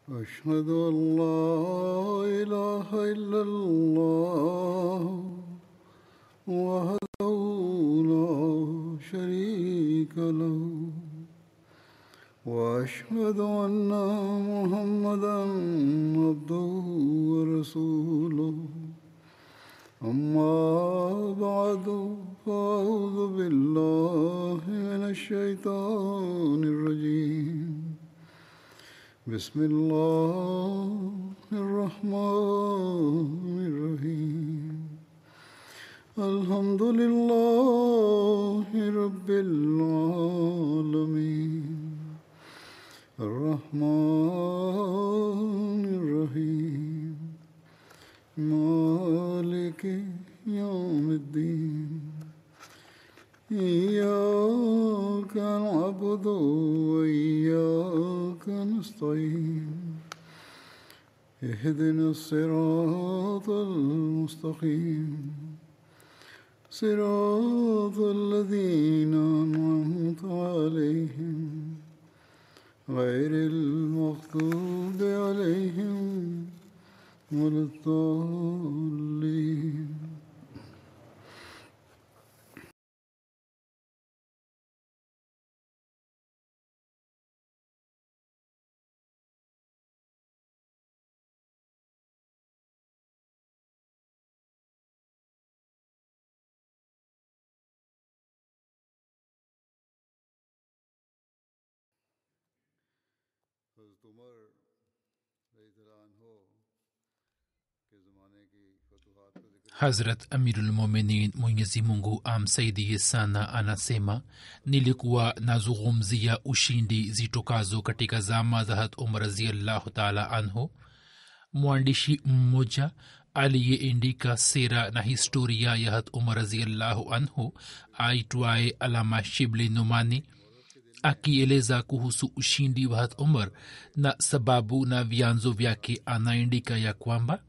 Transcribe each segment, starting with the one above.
أشهد أن لا إله إلا الله وحده لا شريك له وأشهد أن محمدا عبده ورسوله أما بعد فأعوذ بالله من الشيطان الرجيم بسم الله الرحمن الرحيم الحمد لله رب العالمين الرحمن الرحيم مالك يوم الدين إياك نعبد وإياك نستعين اهدنا الصراط المستقيم صراط الذين أنعمت عليهم غير المغضوب عليهم ولا الضالين حضرت عمر رضی اللہ عنہ کے زمانے کی فتوحات کا ذکر Hazrat Amirulmuminin Mwenyezi Mungu amsaidie sana anasema, nilikuwa nazungumzia ushindi zitokazo katika zama za Hat Umar raziallahu taala anhu. Mwandishi mmoja aliyeandika sera na historia ya Hat Umar raziallahu anhu aitwaye Alama Shibli Numani akieleza kuhusu ushindi wa Hat Umar na sababu na vyanzo vyake, anaandika ya kwamba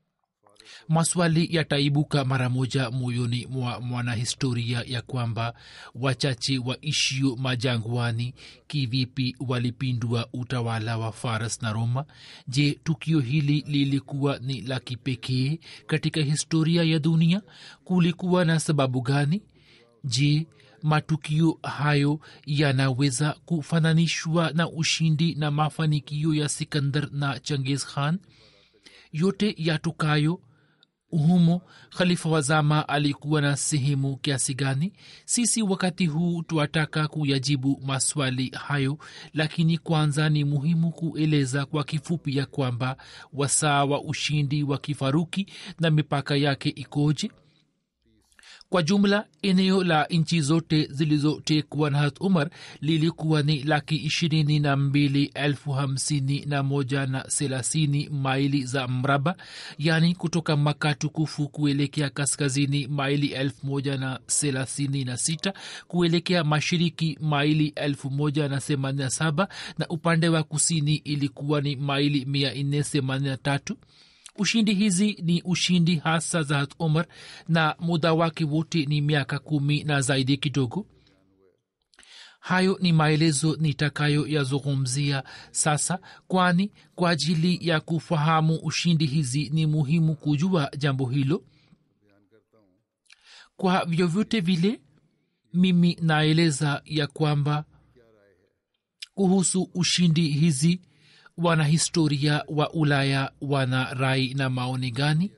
maswali yataibuka mara moja moyoni mwa mwanahistoria ya kwamba wachache waishio majangwani kivipi walipindua utawala wa faras na roma je tukio hili lilikuwa ni la kipekee katika historia ya dunia kulikuwa na sababu gani je matukio hayo yanaweza kufananishwa na ushindi na mafanikio ya sikandar na changiz khan yote yatukayo humo khalifa wa zama alikuwa na sehemu kiasi gani sisi wakati huu twataka kuyajibu maswali hayo lakini kwanza ni muhimu kueleza kwa kifupi ya kwamba wasaa wa ushindi wa kifaruki na mipaka yake ikoje kwa jumla eneo la nchi zote zilizotekwa na hat umar lilikuwa ni laki ishirini na mbili elfu hamsini na moja na thelathini maili za mraba yaani kutoka maka tukufu kuelekea kaskazini maili elfu moja na thelathini na sita kuelekea mashiriki maili elfu moja na themanini na saba na upande wa kusini ilikuwa ni maili mia nne themanini na tatu ushindi hizi ni ushindi hasa za hat umar na muda wake wote ni miaka kumi na zaidi kidogo hayo ni maelezo nitakayoyazungumzia sasa kwani kwa ajili ya kufahamu ushindi hizi ni muhimu kujua jambo hilo kwa vyovyote vile mimi naeleza ya kwamba kuhusu ushindi hizi wanahistoria wa ulaya wana rai na maoni gani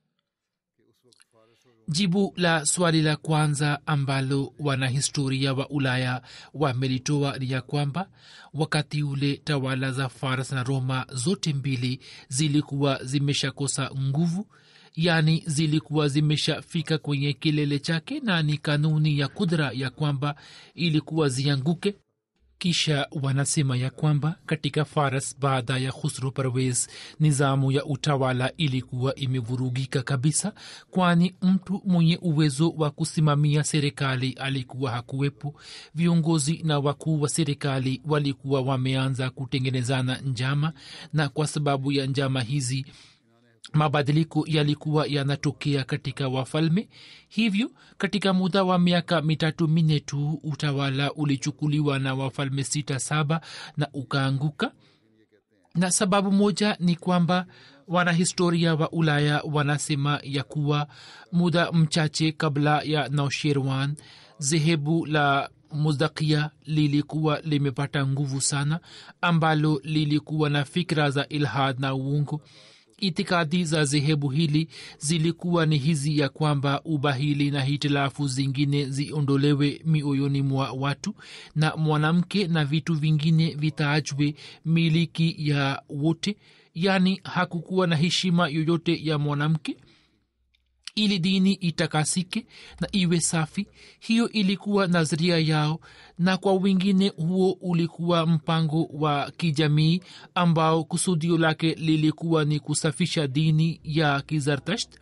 jibu la swali la kwanza ambalo wanahistoria wa ulaya wamelitoa ni ya kwamba wakati ule tawala za faras na roma zote mbili zilikuwa zimeshakosa nguvu yaani zilikuwa zimeshafika kwenye kilele chake na ni kanuni ya kudra ya kwamba ilikuwa zianguke kisha wanasema ya kwamba katika faras baada ya khusru parwez nizamu ya utawala ilikuwa imevurugika kabisa kwani mtu mwenye uwezo wa kusimamia serikali alikuwa hakuwepo viongozi na wakuu wa serikali walikuwa wameanza kutengenezana njama na kwa sababu ya njama hizi mabadiliko yalikuwa yanatokea katika wafalme hivyo katika muda wa miaka mitatu minne tu utawala ulichukuliwa na wafalme sita saba na ukaanguka na sababu moja ni kwamba wanahistoria wa ulaya wanasema ya kuwa muda mchache kabla ya nausherwan zehebu la muzdakia lilikuwa limepata nguvu sana ambalo lilikuwa na fikra za ilhad na uungu itikadi za zehebu hili zilikuwa ni hizi ya kwamba ubahili na hitilafu zingine ziondolewe mioyoni mwa watu na mwanamke na vitu vingine vitaachwe miliki ya wote yaani hakukuwa na heshima yoyote ya mwanamke ili dini itakasike na iwe safi hiyo ilikuwa nadharia yao na kwa wengine huo ulikuwa mpango wa kijamii ambao kusudio lake lilikuwa ni kusafisha dini ya kizartasht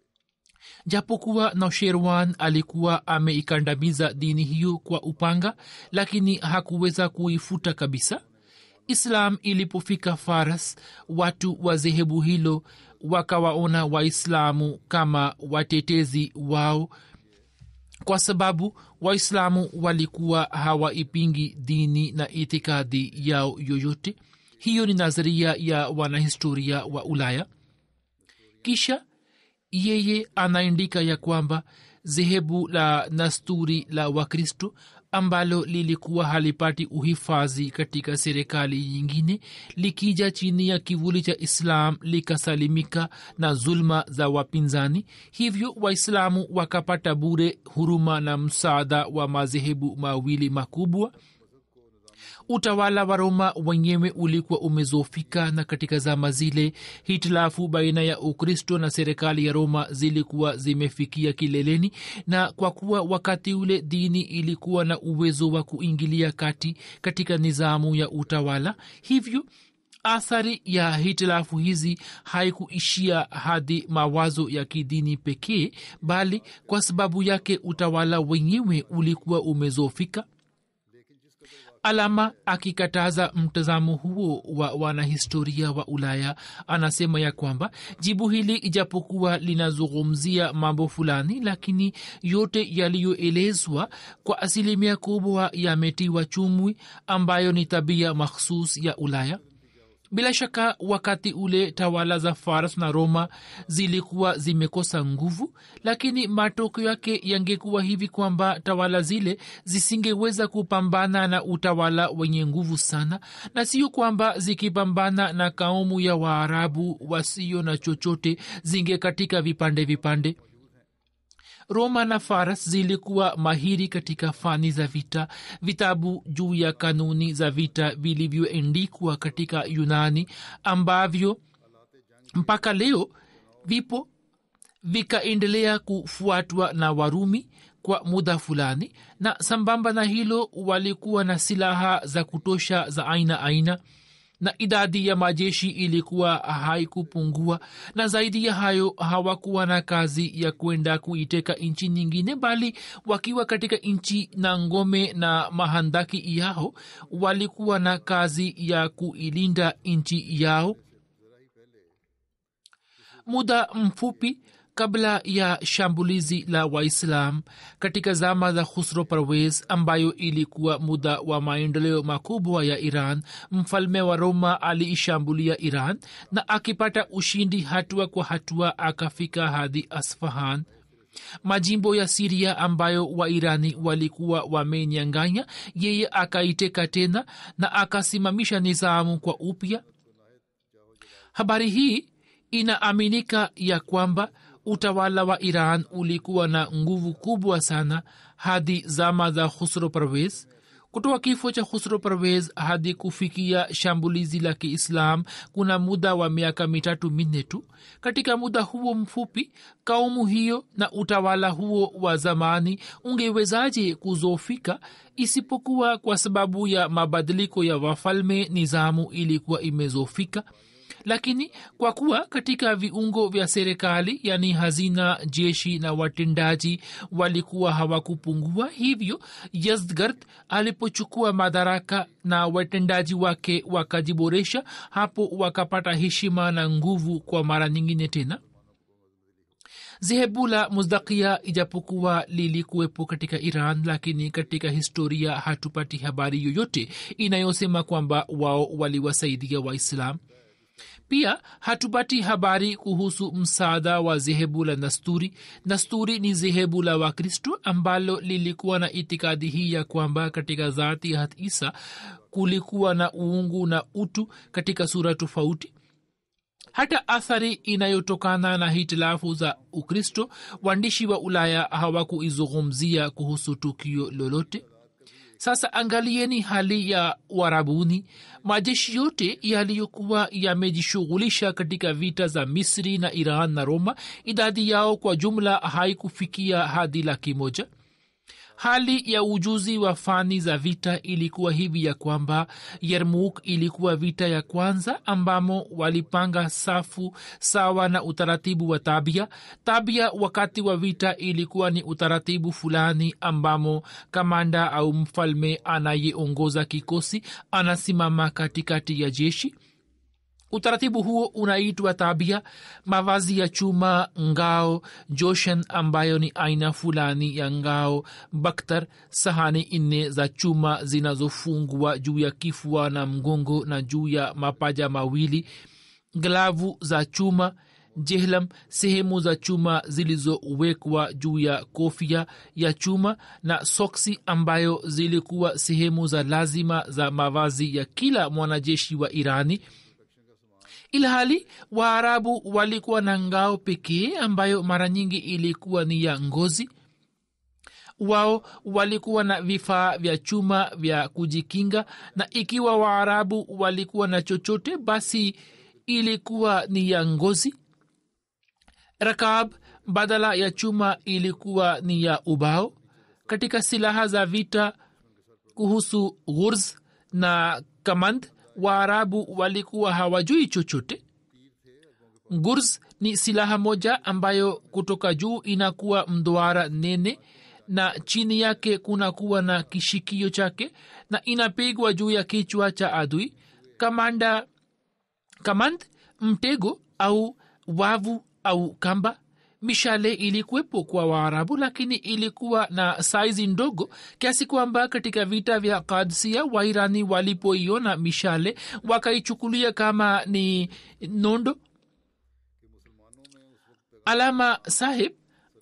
japokuwa nausherwan alikuwa ameikandamiza dini hiyo kwa upanga lakini hakuweza kuifuta kabisa islam ilipofika faras watu wa dhehebu hilo wakawaona waislamu kama watetezi wao kwa sababu waislamu walikuwa hawaipingi dini na itikadi yao yoyote hiyo ni nadharia ya wanahistoria wa ulaya kisha yeye anaandika ya kwamba dhehebu la nasturi la wakristo ambalo lilikuwa halipati uhifadhi katika serikali nyingine likija chini ya kivuli cha islam likasalimika na zulma za wapinzani hivyo waislamu wakapata bure huruma na msaada wa madhehebu mawili makubwa utawala wa roma wenyewe ulikuwa umezofika na katika zama zile hitilafu baina ya ukristo na serikali ya roma zilikuwa zimefikia kileleni na kwa kuwa wakati ule dini ilikuwa na uwezo wa kuingilia kati katika nizamu ya utawala hivyo athari ya hitilafu hizi haikuishia hadi mawazo ya kidini pekee bali kwa sababu yake utawala wenyewe ulikuwa umezofika alama akikataza mtazamo huo wa wanahistoria wa ulaya anasema ya kwamba jibu hili ijapokuwa linazungumzia mambo fulani lakini yote yaliyoelezwa kwa asilimia kubwa yametiwa chumwi ambayo ni tabia makhsus ya ulaya bila shaka wakati ule tawala za faras na roma zilikuwa zimekosa nguvu lakini matokeo yake yangekuwa hivi kwamba tawala zile zisingeweza kupambana na utawala wenye nguvu sana na sio kwamba zikipambana na kaumu ya waarabu wasio na chochote zingekatika vipande vipande roma na faras zilikuwa mahiri katika fani za vita vitabu juu ya kanuni za vita vilivyoendikwa katika yunani ambavyo mpaka leo vipo vikaendelea kufuatwa na warumi kwa muda fulani na sambamba na hilo walikuwa na silaha za kutosha za aina aina na idadi ya majeshi ilikuwa haikupungua na zaidi ya hayo hawakuwa na kazi ya kwenda kuiteka nchi nyingine bali wakiwa katika nchi na ngome na mahandaki yao walikuwa na kazi ya kuilinda nchi yao muda mfupi kabla ya shambulizi la waislam katika zama za khusro parwez ambayo ilikuwa muda wa maendeleo makubwa ya iran mfalme wa roma aliishambulia iran na akipata ushindi hatua kwa hatua akafika hadi asfahan majimbo ya siria ambayo wairani walikuwa wamenyanganya yeye akaiteka tena na akasimamisha nizamu kwa upya habari hii inaaminika ya kwamba utawala wa iran ulikuwa na nguvu kubwa sana hadi zama za khusro parwez kutoka kifo cha khusro parwez hadi kufikia shambulizi la kiislam kuna muda wa miaka mitatu minne tu katika muda huo mfupi kaumu hiyo na utawala huo wa zamani ungewezaje kuzofika isipokuwa kwa sababu ya mabadiliko ya wafalme nizamu ilikuwa imezofika lakini kwa kuwa katika viungo vya serikali yani hazina jeshi na watendaji walikuwa hawakupungua hivyo yazdgard alipochukua madaraka na watendaji wake wakajiboresha hapo wakapata heshima na nguvu kwa mara nyingine tena zehebu la muzdakia ijapokuwa lilikuwepo katika iran lakini katika historia hatupati habari yoyote inayosema kwamba wao waliwasaidia waislam pia hatupati habari kuhusu msaada wa zehebu la nasturi nasturi ni zehebu la wakristo ambalo lilikuwa na itikadi hii ya kwamba katika zati hat isa kulikuwa na uungu na utu katika sura tofauti hata athari inayotokana na hitilafu za ukristo waandishi wa ulaya hawakuizungumzia kuhusu tukio lolote sasa angalieni hali ya warabuni majeshi yote yaliyokuwa yamejishughulisha katika vita za misri na iran na roma idadi yao kwa jumla haikufikia hadi laki moja hali ya ujuzi wa fani za vita ilikuwa hivi ya kwamba yermuk ilikuwa vita ya kwanza ambamo walipanga safu sawa na utaratibu wa tabia tabia wakati wa vita ilikuwa ni utaratibu fulani ambamo kamanda au mfalme anayeongoza kikosi anasimama katikati ya jeshi utaratibu huo unaitwa tabia mavazi ya chuma ngao joshen ambayo ni aina fulani ya ngao baktar sahani nne za chuma zinazofungwa juu ya kifua na mgongo na juu ya mapaja mawili glavu za chuma jehlam sehemu za chuma zilizowekwa juu ya kofia ya chuma na soksi ambayo zilikuwa sehemu za lazima za mavazi ya kila mwanajeshi wa irani ilhali waarabu walikuwa na ngao pekee ambayo mara nyingi ilikuwa ni ya ngozi wao walikuwa na vifaa vya chuma vya kujikinga na ikiwa waarabu walikuwa na chochote basi ilikuwa ni ya ngozi rakab badala ya chuma ilikuwa ni ya ubao katika silaha za vita kuhusu ghurz na kamand waarabu walikuwa hawajui chochote gurz ni silaha moja ambayo kutoka juu inakuwa mduara nene na chini yake kunakuwa na kishikio chake na inapigwa juu ya kichwa cha adui kamanda kamand mtego au wavu au kamba mishale ilikuwepo kwa waarabu lakini ilikuwa na saizi ndogo kiasi kwamba katika vita vya kadsia wairani walipoiona mishale wakaichukulia kama ni nondo alama sahib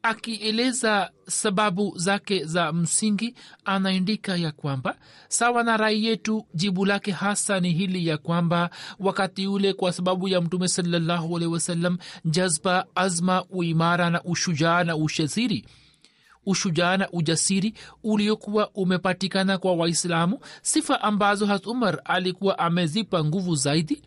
akieleza sababu zake za msingi anaandika ya kwamba sawa na rai yetu jibu lake hasa ni hili ya kwamba wakati ule kwa sababu ya mtume salallahu alehi wasallam jazba azma uimara na ushujaa na ushaziri ushujaa na ujasiri uliokuwa umepatikana kwa waislamu sifa ambazo hat umar alikuwa amezipa nguvu zaidi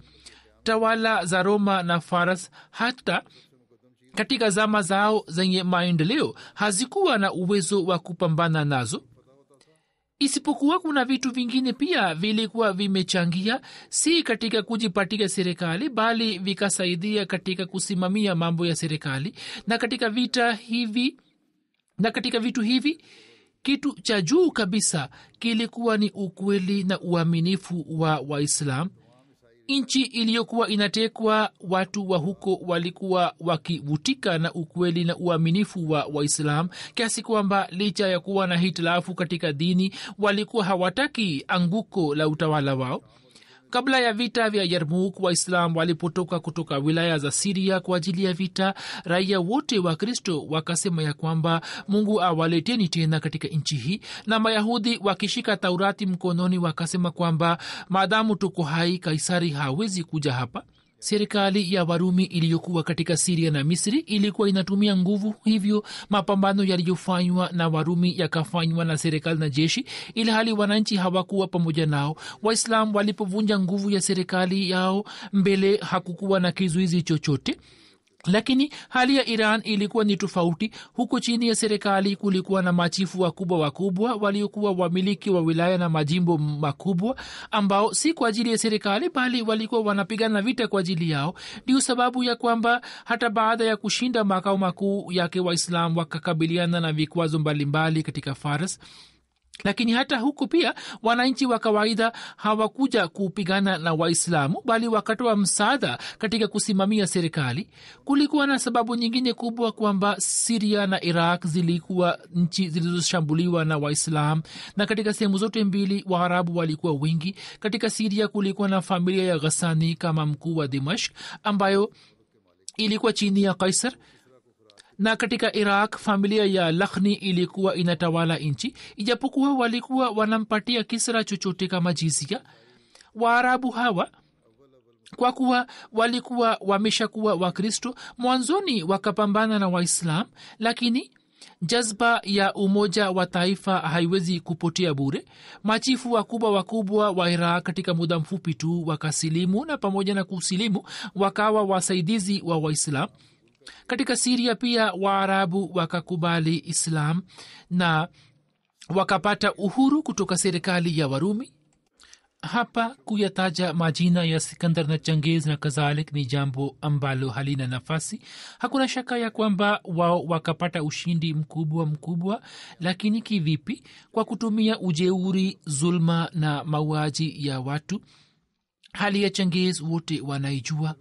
tawala za roma na faras hata katika zama zao zenye maendeleo hazikuwa na uwezo wa kupambana nazo isipokuwa kuna vitu vingine pia vilikuwa vimechangia si katika kujipatia serikali bali vikasaidia katika kusimamia mambo ya serikali na katika vita hivi na katika vitu hivi kitu cha juu kabisa kilikuwa ni ukweli na uaminifu wa waislam nchi iliyokuwa inatekwa watu wa huko walikuwa wakivutika na ukweli na uaminifu wa waislam kiasi kwamba licha ya kuwa na hitilafu katika dini walikuwa hawataki anguko la utawala wao kabla ya vita vya yarmuk waislam walipotoka kutoka wilaya za siria kwa ajili ya vita raia wote wa kristo wakasema ya kwamba mungu awaleteni tena katika nchi hii na mayahudi wakishika taurati mkononi wakasema kwamba maadamu tuko hai kaisari hawezi kuja hapa serikali ya warumi iliyokuwa katika siria na misri ilikuwa inatumia nguvu hivyo mapambano yaliyofanywa na warumi yakafanywa na serikali na jeshi ili hali wananchi hawakuwa pamoja nao waislam walipovunja nguvu ya serikali yao mbele hakukuwa na kizuizi chochote lakini hali ya iran ilikuwa ni tofauti huko chini ya serikali kulikuwa na machifu wakubwa wakubwa waliokuwa wamiliki wa wilaya na majimbo makubwa ambao si kwa ajili ya serikali bali walikuwa wanapigana vita kwa ajili yao ndio sababu ya kwamba hata baada ya kushinda makao makuu yake waislam wakakabiliana na vikwazo mbalimbali katika faras lakini hata huku pia wananchi wa kawaida hawakuja kupigana na waislamu bali wakatoa msaada katika kusimamia serikali kulikuwa na sababu nyingine kubwa kwamba siria na iraq zilikuwa nchi zilizoshambuliwa na waislam na katika sehemu zote mbili waarabu walikuwa wengi katika siria kulikuwa na familia ya ghasani kama mkuu wa dimashk ambayo ilikuwa chini ya kaisar na katika iraq familia ya lakhni ilikuwa inatawala nchi ijapokuwa walikuwa wanampatia kisra chochote kama jizia waarabu hawa kwa kuwa walikuwa wameshakuwa wakristo mwanzoni wakapambana na waislam lakini jazba ya umoja wa taifa haiwezi kupotea bure machifu wakubwa wakubwa wa iraq katika muda mfupi tu wakasilimu na pamoja na kusilimu wakawa wasaidizi wa waislam katika siria pia waarabu wakakubali islam na wakapata uhuru kutoka serikali ya warumi hapa kuyataja majina ya sikandar na changiz na kadhalik ni jambo ambalo halina nafasi hakuna shaka ya kwamba wao wakapata ushindi mkubwa mkubwa lakini kivipi kwa kutumia ujeuri zulma na mauaji ya watu hali ya changiz wote wanaijua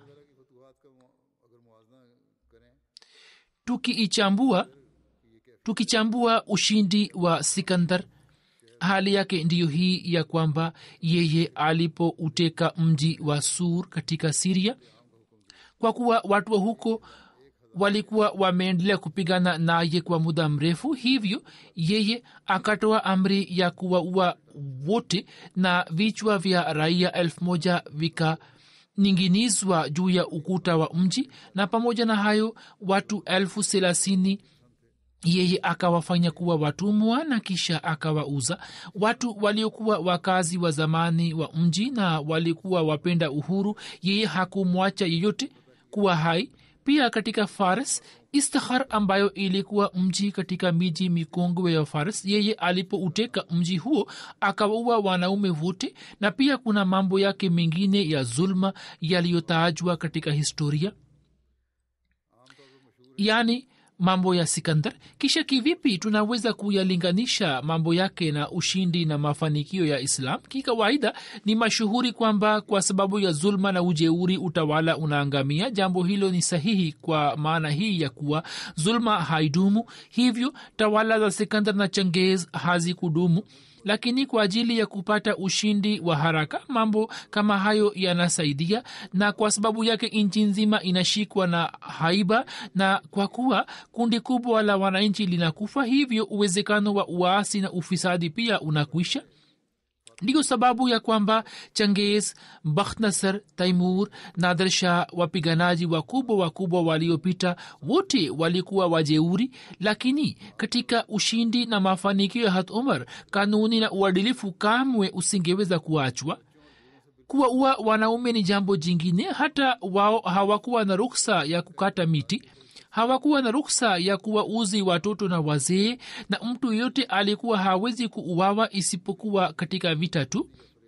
tukiichambua tukichambua ushindi wa sikandar hali yake ndiyo hii ya kwamba yeye alipouteka mji wa sur katika siria kwa kuwa watu wa huko walikuwa wameendelea kupigana naye kwa muda mrefu hivyo yeye akatoa amri ya kuwaua wote na vichwa vya raia elfu moja vika ninginizwa juu ya ukuta wa mji na pamoja na hayo watu elfu thelathini yeye akawafanya kuwa watumwa na kisha akawauza watu waliokuwa wakazi wa zamani wa mji na walikuwa wapenda uhuru yeye hakumwacha yeyote kuwa hai pia katika faris istakhar ambayo ilikuwa mji katika miji mikongwe ya faris yeye alipouteka mji huo akawaua wanaume wote na pia kuna mambo yake mengine ya zulma yaliyotajwa katika historia yaani mambo ya sikandar kisha kivipi tunaweza kuyalinganisha mambo yake na ushindi na mafanikio ya islam kikawaida ni mashuhuri kwamba kwa sababu ya zulma na ujeuri utawala unaangamia jambo hilo ni sahihi kwa maana hii ya kuwa zulma haidumu hivyo tawala za sikandar na changez hazikudumu lakini kwa ajili ya kupata ushindi wa haraka mambo kama hayo yanasaidia na kwa sababu yake nchi nzima inashikwa na haiba na kwa kuwa kundi kubwa la wananchi linakufa hivyo uwezekano wa uasi na ufisadi pia unakwisha ndiyo sababu ya kwamba changes bakhnasar taimur nader shah wapiganaji wakubwa wakubwa waliopita wote walikuwa wajeuri lakini katika ushindi na mafanikio ya hat umar kanuni na uadilifu kamwe usingeweza kuachwa kuwaua wanaume ni jambo jingine hata wao hawakuwa na ruksa ya kukata miti hawakuwa na ruksa ya kuwauzi watoto na wazee na mtu yeyote alikuwa hawezi kuuawa isipokuwa katika vita tu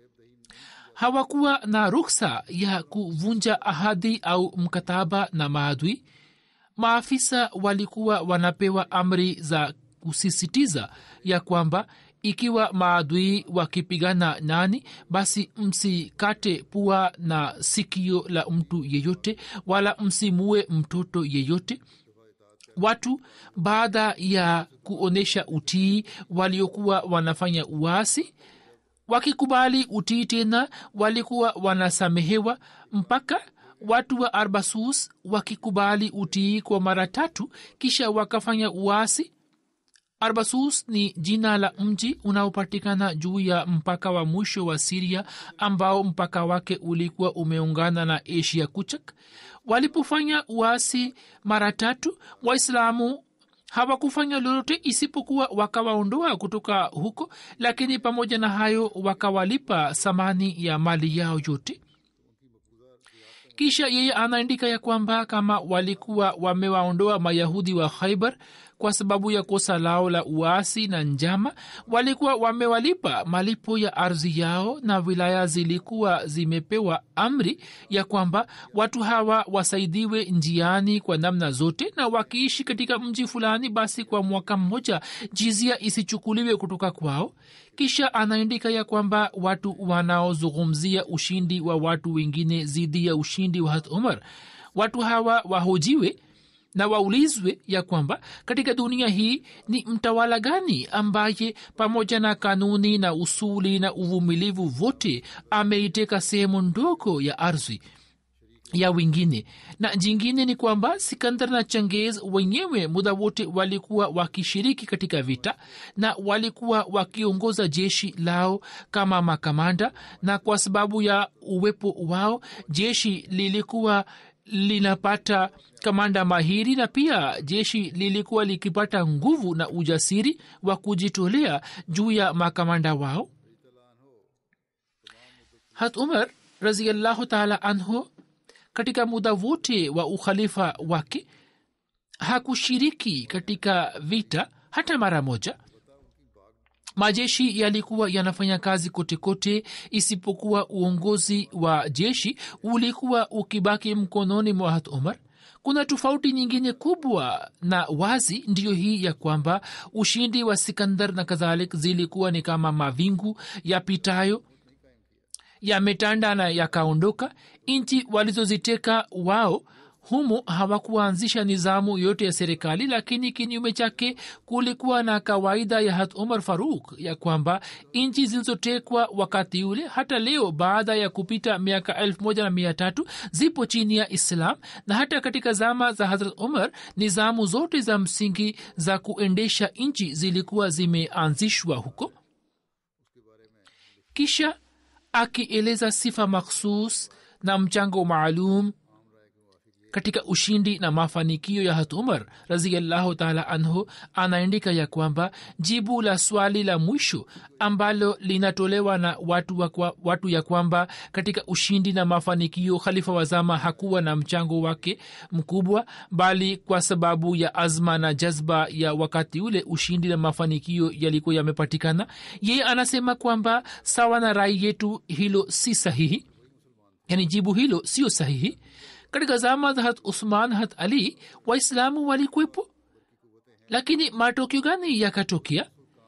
hawakuwa na ruksa ya kuvunja ahadi au mkataba na maadui maafisa walikuwa wanapewa amri za kusisitiza ya kwamba ikiwa maadui wakipigana nani basi msikate pua na sikio la mtu yeyote wala msimue mtoto yeyote watu baada ya kuonyesha utii waliokuwa wanafanya uasi wakikubali utii tena walikuwa wanasamehewa mpaka watu wa arbasus wakikubali utii kwa mara tatu kisha wakafanya uasi arbasus ni jina la mji unaopatikana juu ya mpaka wa mwisho wa siria ambao mpaka wake ulikuwa umeungana na asia kuchak walipofanya uasi mara tatu waislamu hawakufanya lolote isipokuwa wakawaondoa kutoka huko lakini pamoja na hayo wakawalipa thamani ya mali yao yote kisha yeye anaandika ya kwamba kama walikuwa wamewaondoa mayahudi wa khaibar kwa sababu ya kosa lao la uasi na njama walikuwa wamewalipa malipo ya ardhi yao na wilaya zilikuwa zimepewa amri ya kwamba watu hawa wasaidiwe njiani kwa namna zote na wakiishi katika mji fulani basi kwa mwaka mmoja jizia isichukuliwe kutoka kwao kisha anaandika ya kwamba watu wanaozungumzia ushindi wa watu wengine dhidi ya ushindi wa hat umar watu hawa wahojiwe na waulizwe ya kwamba katika dunia hii ni mtawala gani ambaye pamoja na kanuni na usuli na uvumilivu vote ameiteka sehemu ndogo ya ardhi ya wengine na jingine ni kwamba sikandar na changez wenyewe muda wote walikuwa wakishiriki katika vita na walikuwa wakiongoza jeshi lao kama makamanda na kwa sababu ya uwepo wao jeshi lilikuwa linapata kamanda mahiri na pia jeshi lilikuwa likipata nguvu na ujasiri wa kujitolea juu ya makamanda wao hat umar raziallahu taala anhu katika muda wote wa ukhalifa wake hakushiriki katika vita hata mara moja majeshi yalikuwa yanafanya kazi kote kote isipokuwa uongozi wa jeshi ulikuwa ukibaki mkononi mwa hat umar kuna tofauti nyingine kubwa na wazi ndiyo hii ya kwamba ushindi wa sikandar na kadhalik zilikuwa ni kama mavingu yapitayo yametanda na yakaondoka nchi walizoziteka wao humo hawakuanzisha nizamu yote ya serikali lakini kinyume chake kulikuwa na kawaida ya hat umar faruk ya kwamba nchi zilizotekwa wakati ule hata leo baada ya kupita miaka elfu moja na mia tatu zipo chini ya islam na hata katika zama za hazrat umar nizamu zote za msingi za kuendesha nchi zilikuwa zimeanzishwa huko kisha akieleza sifa makhsus na mchango maalum katika ushindi na mafanikio ya hat umar raziallahu taala anhu anaandika ya kwamba jibu la swali la mwisho ambalo linatolewa na watu, wa kwa, watu ya kwamba katika ushindi na mafanikio khalifa wazama hakuwa na mchango wake mkubwa bali kwa sababu ya azma na jazba ya wakati ule ushindi na mafanikio yalikuwa yamepatikana yeye anasema kwamba sawa na rai yetu hilo si sahihi yani jibu hilo sio sahihi katika zama za hat usman hat ali waislamu walikwepo lakini matokeo gani yakatokea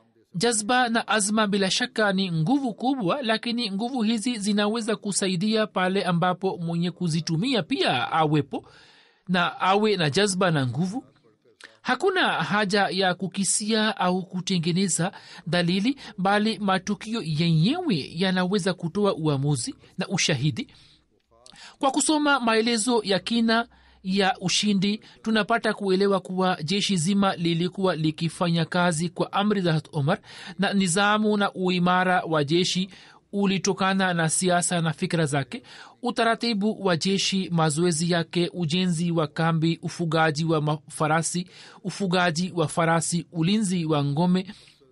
jazba na azma bila shaka ni nguvu kubwa lakini nguvu hizi zinaweza kusaidia pale ambapo mwenye kuzitumia pia awepo na awe na jazba na nguvu hakuna haja ya kukisia au kutengeneza dalili bali matukio yenyewe yanaweza kutoa uamuzi na ushahidi kwa kusoma maelezo ya kina ya ushindi tunapata kuelewa kuwa jeshi zima lilikuwa likifanya kazi kwa amri za omar na nizamu na uimara wa jeshi ulitokana na siasa na fikra zake utaratibu wa jeshi mazoezi yake ujenzi wa kambi ufugaji wa farasi ufugaji wa farasi ulinzi wa ngome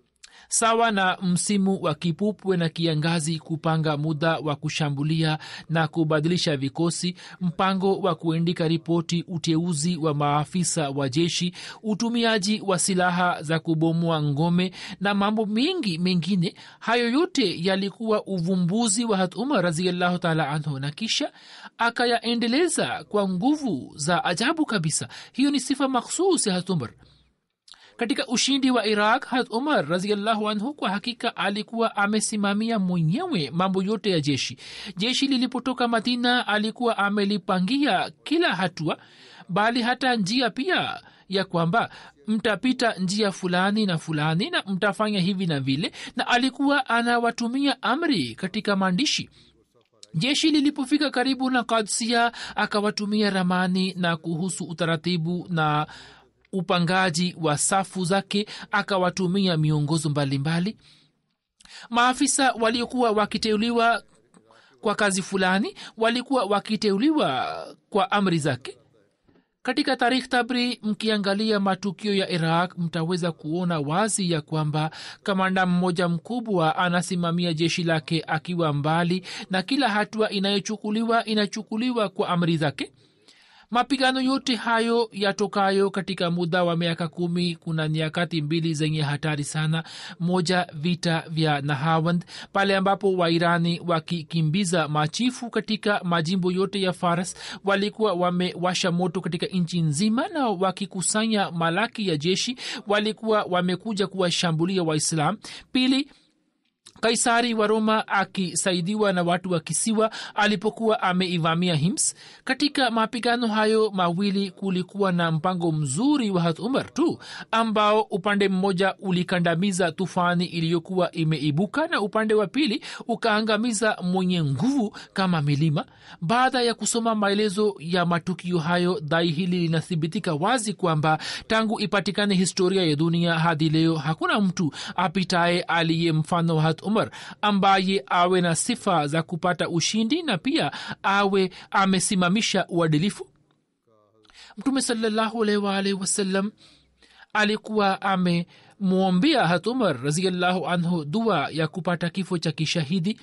sawa na msimu wa kipupwe na kiangazi kupanga muda wa kushambulia na kubadilisha vikosi mpango wa kuandika ripoti uteuzi wa maafisa wa jeshi utumiaji wa silaha za kubomoa ngome na mambo mengi mengine hayo yote yalikuwa uvumbuzi wa hat umar raziallahu taala anhu na kisha akayaendeleza kwa nguvu za ajabu kabisa hiyo ni sifa makhsus ya hat umar katika ushindi wa iraq hat umar raziallahu anhu kwa hakika alikuwa amesimamia mwenyewe mambo yote ya jeshi jeshi lilipotoka madina alikuwa amelipangia kila hatua bali hata njia pia ya kwamba mtapita njia fulani na fulani na mtafanya hivi na vile na alikuwa anawatumia amri katika maandishi jeshi lilipofika karibu na kadsia akawatumia ramani na kuhusu utaratibu na upangaji wa safu zake akawatumia miongozo mbalimbali mbali. maafisa waliokuwa wakiteuliwa kwa kazi fulani walikuwa wakiteuliwa kwa amri zake katika tarikh tabri mkiangalia matukio ya iraq mtaweza kuona wazi ya kwamba kamanda mmoja mkubwa anasimamia jeshi lake akiwa mbali na kila hatua inayochukuliwa inachukuliwa kwa amri zake mapigano yote hayo yatokayo katika muda wa miaka kumi kuna nyakati mbili zenye hatari sana moja vita vya nahawand pale ambapo wairani wakikimbiza machifu katika majimbo yote ya faras walikuwa wamewasha moto katika nchi nzima na wakikusanya malaki ya jeshi walikuwa wamekuja kuwashambulia waislam pili kaisari wa roma akisaidiwa na watu wa kisiwa alipokuwa ameivamia hims katika mapigano hayo mawili kulikuwa na mpango mzuri wa hat umar tu ambao upande mmoja ulikandamiza tufani iliyokuwa imeibuka na upande wa pili ukaangamiza mwenye nguvu kama milima baada ya kusoma maelezo ya matukio hayo dai hili linathibitika wazi kwamba tangu ipatikane historia ya dunia hadi leo hakuna mtu apitaye aliye mfano wa hat umar ambaye awe na sifa za kupata ushindi na pia awe amesimamisha uadilifu mtume salllahualwalh wasallam alikuwa amemwombea hat umar raziallahu anhu dua ya kupata kifo cha kishahidi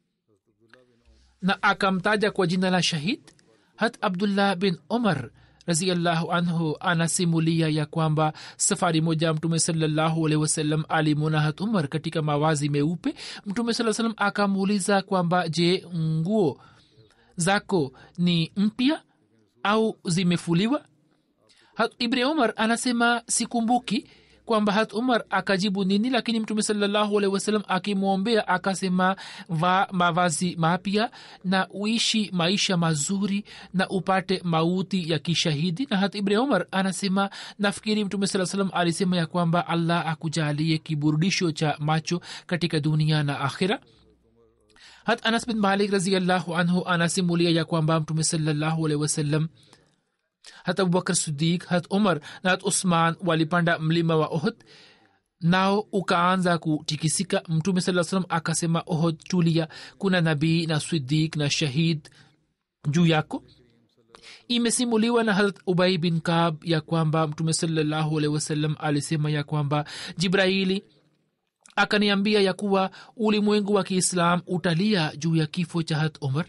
na akamtaja kwa jina la shahid hat abdullah bin umar raziallahu anhu anasimulia ya kwamba safari moja mtume salllahualhi wasallam alimwona hat umar katika mawazi meupe mtume saa salam akamuuliza kwamba je nguo zako ni mpya au zimefuliwa hat ibni umar anasema sikumbuki kwamba hat umar akajibu nini lakini mtume salllahualhi wasalam akimwombea akasema va mavazi mapya na uishi maisha mazuri na upate mauti ya kishahidi na hat ibni umar anasema nafikiri mtume saa salam alisema ya kwamba allah akujalie kiburudisho cha macho katika dunia na akhira hat anas bin malik raziallahu anhu anasimulia ya kwamba mtume salllahualhi wasallam hat abubakar sidik hat umar na hat usman walipanda mlima wa ohd nao ukaanza kutikisika mtume saa salam akasema ohd tulia kuna nabii na sidik na shahid juu yako imesimuliwa na harat ubai bin kab ya kwamba mtume salllahualhi wasallam alisema ya kwamba jibraili akaniambia ya kuwa ulimwengu wa kiislam utalia juu ya kifo cha hat umar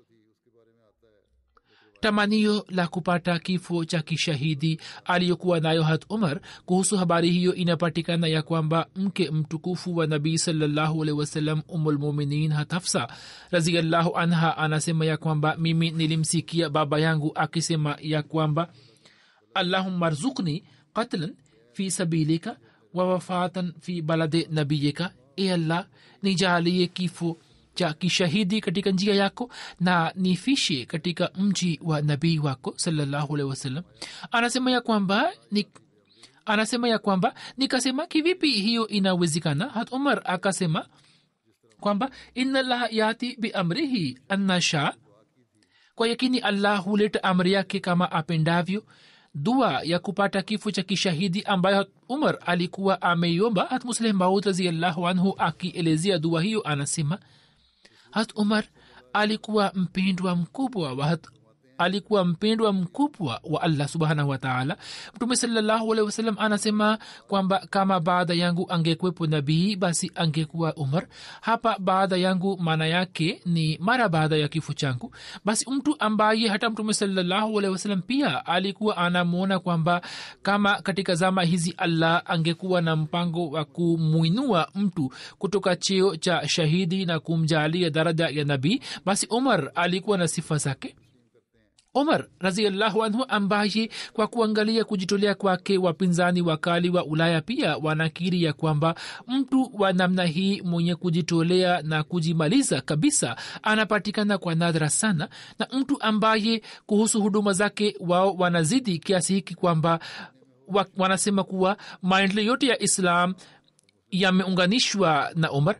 tamanio la kupata kifo cha kishahidi aliyokuwa nayo hat umar kuhusu habari hiyo inapatikana ya kwamba mke mtukufu wa nabii salllahualhi wasallam umulmuminin hatafsa raziallahu anha anasema ya kwamba mimi nilimsikia baba yangu akisema ya kwamba allahumma rzukni qatlan fi sabilika wa wafatan fi balade nabiyika e allah nijalie kifo cha kishahidi katika njia yako na nifishe katika mji wa nabii wako salllahualhi wasallam anasema ya kwamba ni anasema ya kwamba nikasema kivipi hiyo inawezekana hat umar akasema kwamba inallah yati biamrihi annasha kwa yakini allah huleta amri yake kama apendavyo dua ya kupata kifo cha kishahidi ambayo umar alikuwa ameiomba hat musleh maud raziallahu anhu akielezea dua hiyo anasema hat umar alikuwa mpendwa mkubwa wa hat alikuwa mpendwa mkubwa wa allah subhanahu wataala mtume salallahu wasalam anasema kwamba kama baada yangu angekwepo nabii basi angekuwa umar hapa baada yangu maana yake ni mara baada ya kifo changu basi mtu ambaye hata mtume salallahu wasalam pia alikuwa anamwona kwamba kama katika zama hizi allah angekuwa na mpango wa kumwinua mtu kutoka cheo cha shahidi na kumjalia daraja ya nabii basi umar alikuwa na sifa zake omar raziallahu anhu ambaye kwa kuangalia kujitolea kwake wapinzani wakali wa ulaya pia wanakiri ya kwamba mtu wa namna hii mwenye kujitolea na kujimaliza kabisa anapatikana kwa nadra sana na mtu ambaye kuhusu huduma zake wao wanazidi kiasi hiki kwamba wa, wanasema kuwa maendeleo yote ya islam yameunganishwa na omar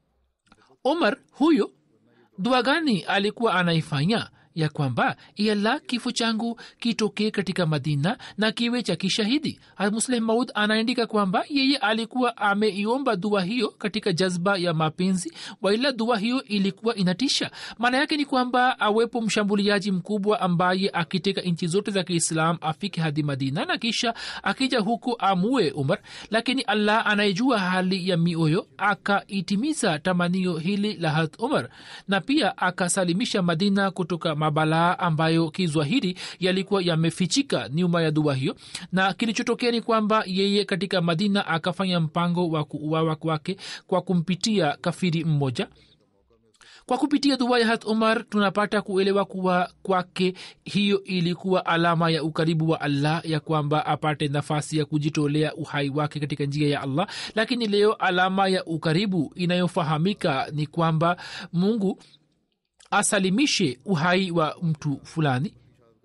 omar huyo dua gani alikuwa anaifanya ya kwamba iala kifo changu kitokee katika madina na kiwe cha kishahidi musleh maud anaandika kwamba yeye alikuwa ameiomba dua hiyo katika jazba ya mapenzi waila dua hiyo ilikuwa inatisha maana yake ni kwamba awepo mshambuliaji mkubwa ambaye akiteka nchi zote za kiislam afike hadi madina na kisha akija huku amue umar lakini allah anayejua hali ya mioyo akaitimiza tamanio hili la hat umar na pia akasalimisha madina kutoka mabalaa ambayo kizwahiri yalikuwa yamefichika nyuma ya dua hiyo na kilichotokea ni kwamba yeye katika madina akafanya mpango wa kuuawa kwake kwa kumpitia kafiri mmoja kwa kupitia dua ya hat umar tunapata kuelewa kuwa kwake hiyo ilikuwa alama ya ukaribu wa allah ya kwamba apate nafasi ya kujitolea uhai wake katika njia ya allah lakini leo alama ya ukaribu inayofahamika ni kwamba mungu asalimishe uhai wa mtu fulani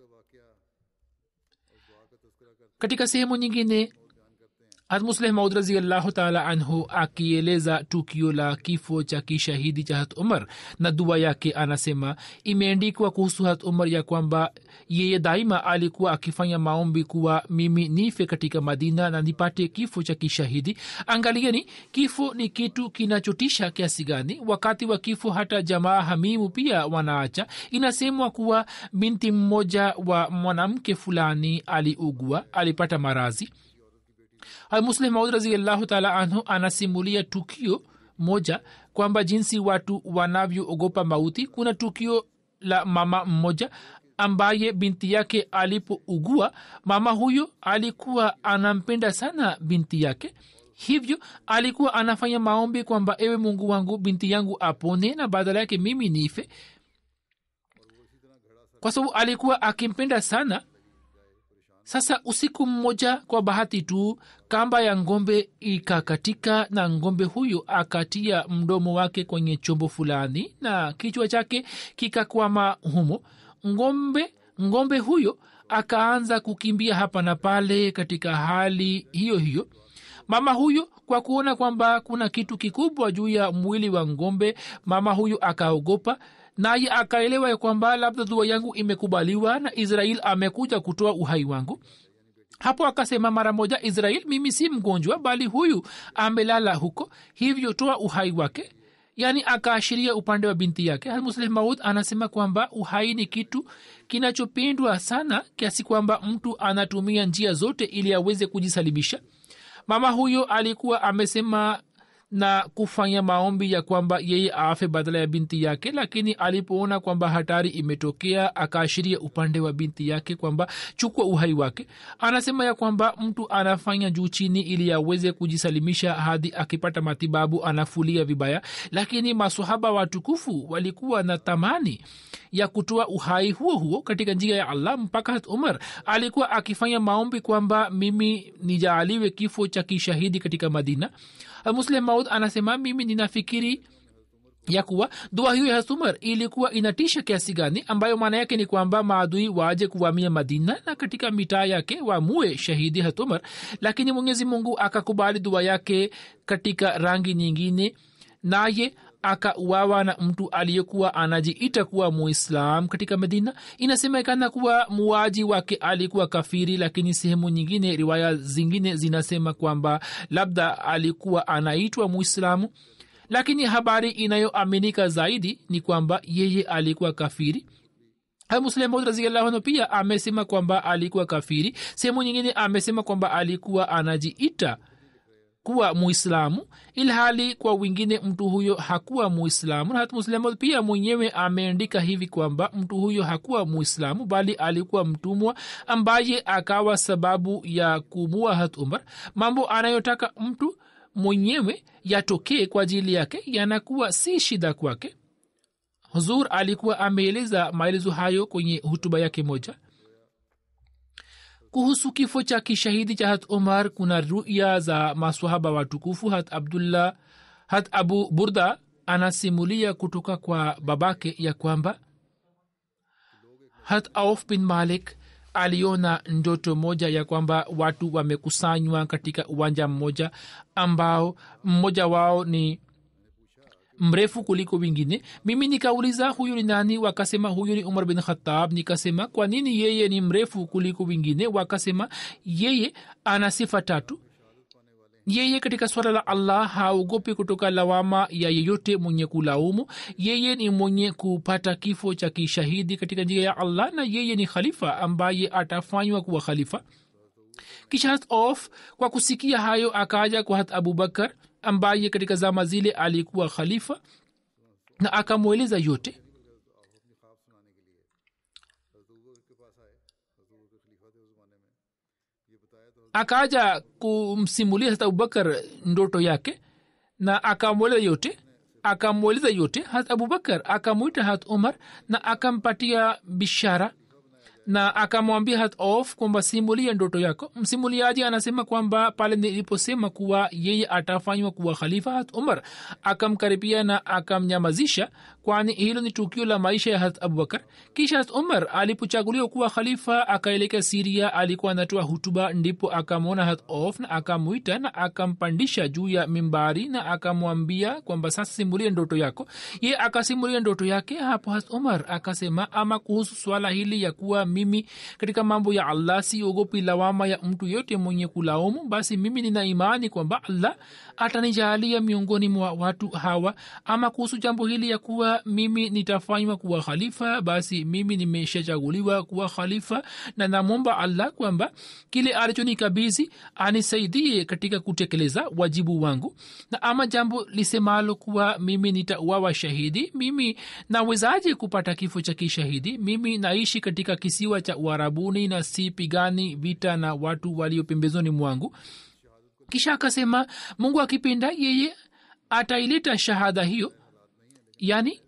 katika sehemu nyingine hatmusleh maud raziallahu taala anhu akieleza tukio la kifo cha kishahidi cha hat umar na dua yake anasema imeandikwa kuhusu hat umar ya kwamba yeye daima alikuwa akifanya maombi kuwa mimi nife katika madina na nipate kifo cha kishahidi angalieni kifo ni kitu kinachotisha kiasi gani wakati wa kifo hata jamaa hamimu pia wanaacha inasemwa kuwa binti mmoja wa mwanamke fulani aliugua alipata marazi muslim maud raziallahu taala anhu anasimulia tukio moja kwamba jinsi watu wanavyoogopa mauti kuna tukio la mama mmoja ambaye binti yake alipougua mama huyo alikuwa anampenda sana binti yake hivyo alikuwa anafanya maombi kwamba ewe mungu wangu binti yangu apone na badala yake mimi nife kwa sababu alikuwa akimpenda sana sasa usiku mmoja kwa bahati tu kamba ya ngombe ikakatika na ngombe huyo akatia mdomo wake kwenye chombo fulani na kichwa chake kikakwama humo ngombe ngombe huyo akaanza kukimbia hapa na pale katika hali hiyo hiyo mama huyo kwa kuona kwamba kuna kitu kikubwa juu ya mwili wa ngombe mama huyo akaogopa naye akaelewa ya kwamba labda dua yangu imekubaliwa na israel amekuja kutoa uhai wangu hapo akasema mara moja israel mimi si mgonjwa bali huyu amelala huko hivyo toa uhai wake yaani akaashiria upande wa binti yake almusleh maud anasema kwamba uhai ni kitu kinachopendwa sana kiasi kwamba mtu anatumia njia zote ili aweze kujisalimisha mama huyo alikuwa amesema na kufanya maombi ya kwamba yeye afe badala ya binti yake lakini alipoona kwamba hatari imetokea akaashiria upande wa binti yake kwamba chukua uhai wake anasema ya kwamba mtu anafanya juu chini ili aweze kujisalimisha hadi akipata matibabu anafulia vibaya lakini masahaba watukufu walikuwa na tamani ya kutoa uhai huo huo katika njia ya allah mpaka hat umar alikuwa akifanya maombi kwamba mimi nijaaliwe kifo cha kishahidi katika madina muslim maud anasema mimi ninafikiri ya kuwa dua hiyo ya hasumar ilikuwa inatisha kiasi gani ambayo maana yake ni kwamba maadui waje kuvamia madina na katika mitaa yake wamue shahidi hatumar lakini mwenyezi mungu akakubali dua yake katika rangi nyingine naye akauawa na mtu aliyekuwa anajiita kuwa muislam katika medina inasemekana kuwa muaji wake alikuwa kafiri lakini sehemu nyingine riwaya zingine zinasema kwamba labda alikuwa anaitwa muislamu lakini habari inayoaminika zaidi ni kwamba yeye alikuwa kafiri muslimaud raziallahu pia amesema kwamba alikuwa kafiri sehemu nyingine amesema kwamba alikuwa anajiita kuwa muislamu ilhali kwa wengine mtu huyo hakuwa muislamu na hata muslamu pia mwenyewe ameandika hivi kwamba mtu huyo hakuwa muislamu bali alikuwa mtumwa ambaye akawa sababu ya kumua hat umar mambo anayotaka mtu mwenyewe yatokee kwa ajili yake yanakuwa si shida kwake huzur alikuwa ameeleza maelezo hayo kwenye hutuba yake moja kuhusu kifo cha kishahidi cha hat umar kuna ruya za maswahaba watukufu hat abdullah hat abu burda anasimulia kutoka kwa babake ya kwamba hat auf bin malik aliona ndoto moja ya kwamba watu wamekusanywa katika uwanja mmoja ambao mmoja wao ni mrefu kuliko wengine mimi nikauliza huyu ni nani wakasema huyu ni umar bin khatab nikasema kwa nini yeye ni mrefu kuliko wengine wakasema yeye ana sifa tatu yeye katika swala la allah haogopi kutoka lawama ya yeyote mwenye kulaumu yeye ni mwenye kupata kifo cha kishahidi katika njia ya allah na yeye ni khalifa ambaye atafanywa kuwa khalifa kisha hat of kwa kusikia hayo akaja kwa hat abubakar ambaye katika zama zile alikuwa khalifa na akamweleza yote akaja kumsimulia hata abubakar ndoto yake na akamweleza yote akamweleza yote hat abubakar akamwita hat umar na akampatia bishara na akamwambia hat of kwamba simulia ndoto yako msimuliaji anasema kwamba pale niliposema kuwa yeye atafanywa kuwa khalifa hat umar akamkaribia na akamnyamazisha kwani hilo ni tukio la maisha ya hat abubakar kisha hat umar alipochaguliwa kuwa khalifa akaelekea siria alikuwa anatoa hutuba ndipo akamwona hat of na akamwita na akampandisha juu ya mimbari na akamwambia kwamba sasa simulia ndoto yako ye akasimulia ndoto yake hapo hat umar akasema ama kuhusu swala hili ya kuwa mimi katika mambo ya allah siogopi lawama ya mtu yote mwenye kulaumu basi mimi nina imani kwamba allah atanijalia miongoni mwa watu hawa ama kuhusu jambo hili ya kuwa mimi nitafanywa kuwa khalifa basi mimi nimeshachaguliwa kuwa khalifa na namwomba allah kwamba kile alichonikabidhi anisaidie katika kutekeleza wajibu wangu na ama jambo lisemalo kuwa mimi nitauawa shahidi mimi nawezaje kupata kifo cha kishahidi mimi naishi katika kisiwa cha uharabuni na sipigani vita na watu walio pembezoni mwangu kisha akasema mungu akipenda yeye ataileta shahada hiyo yani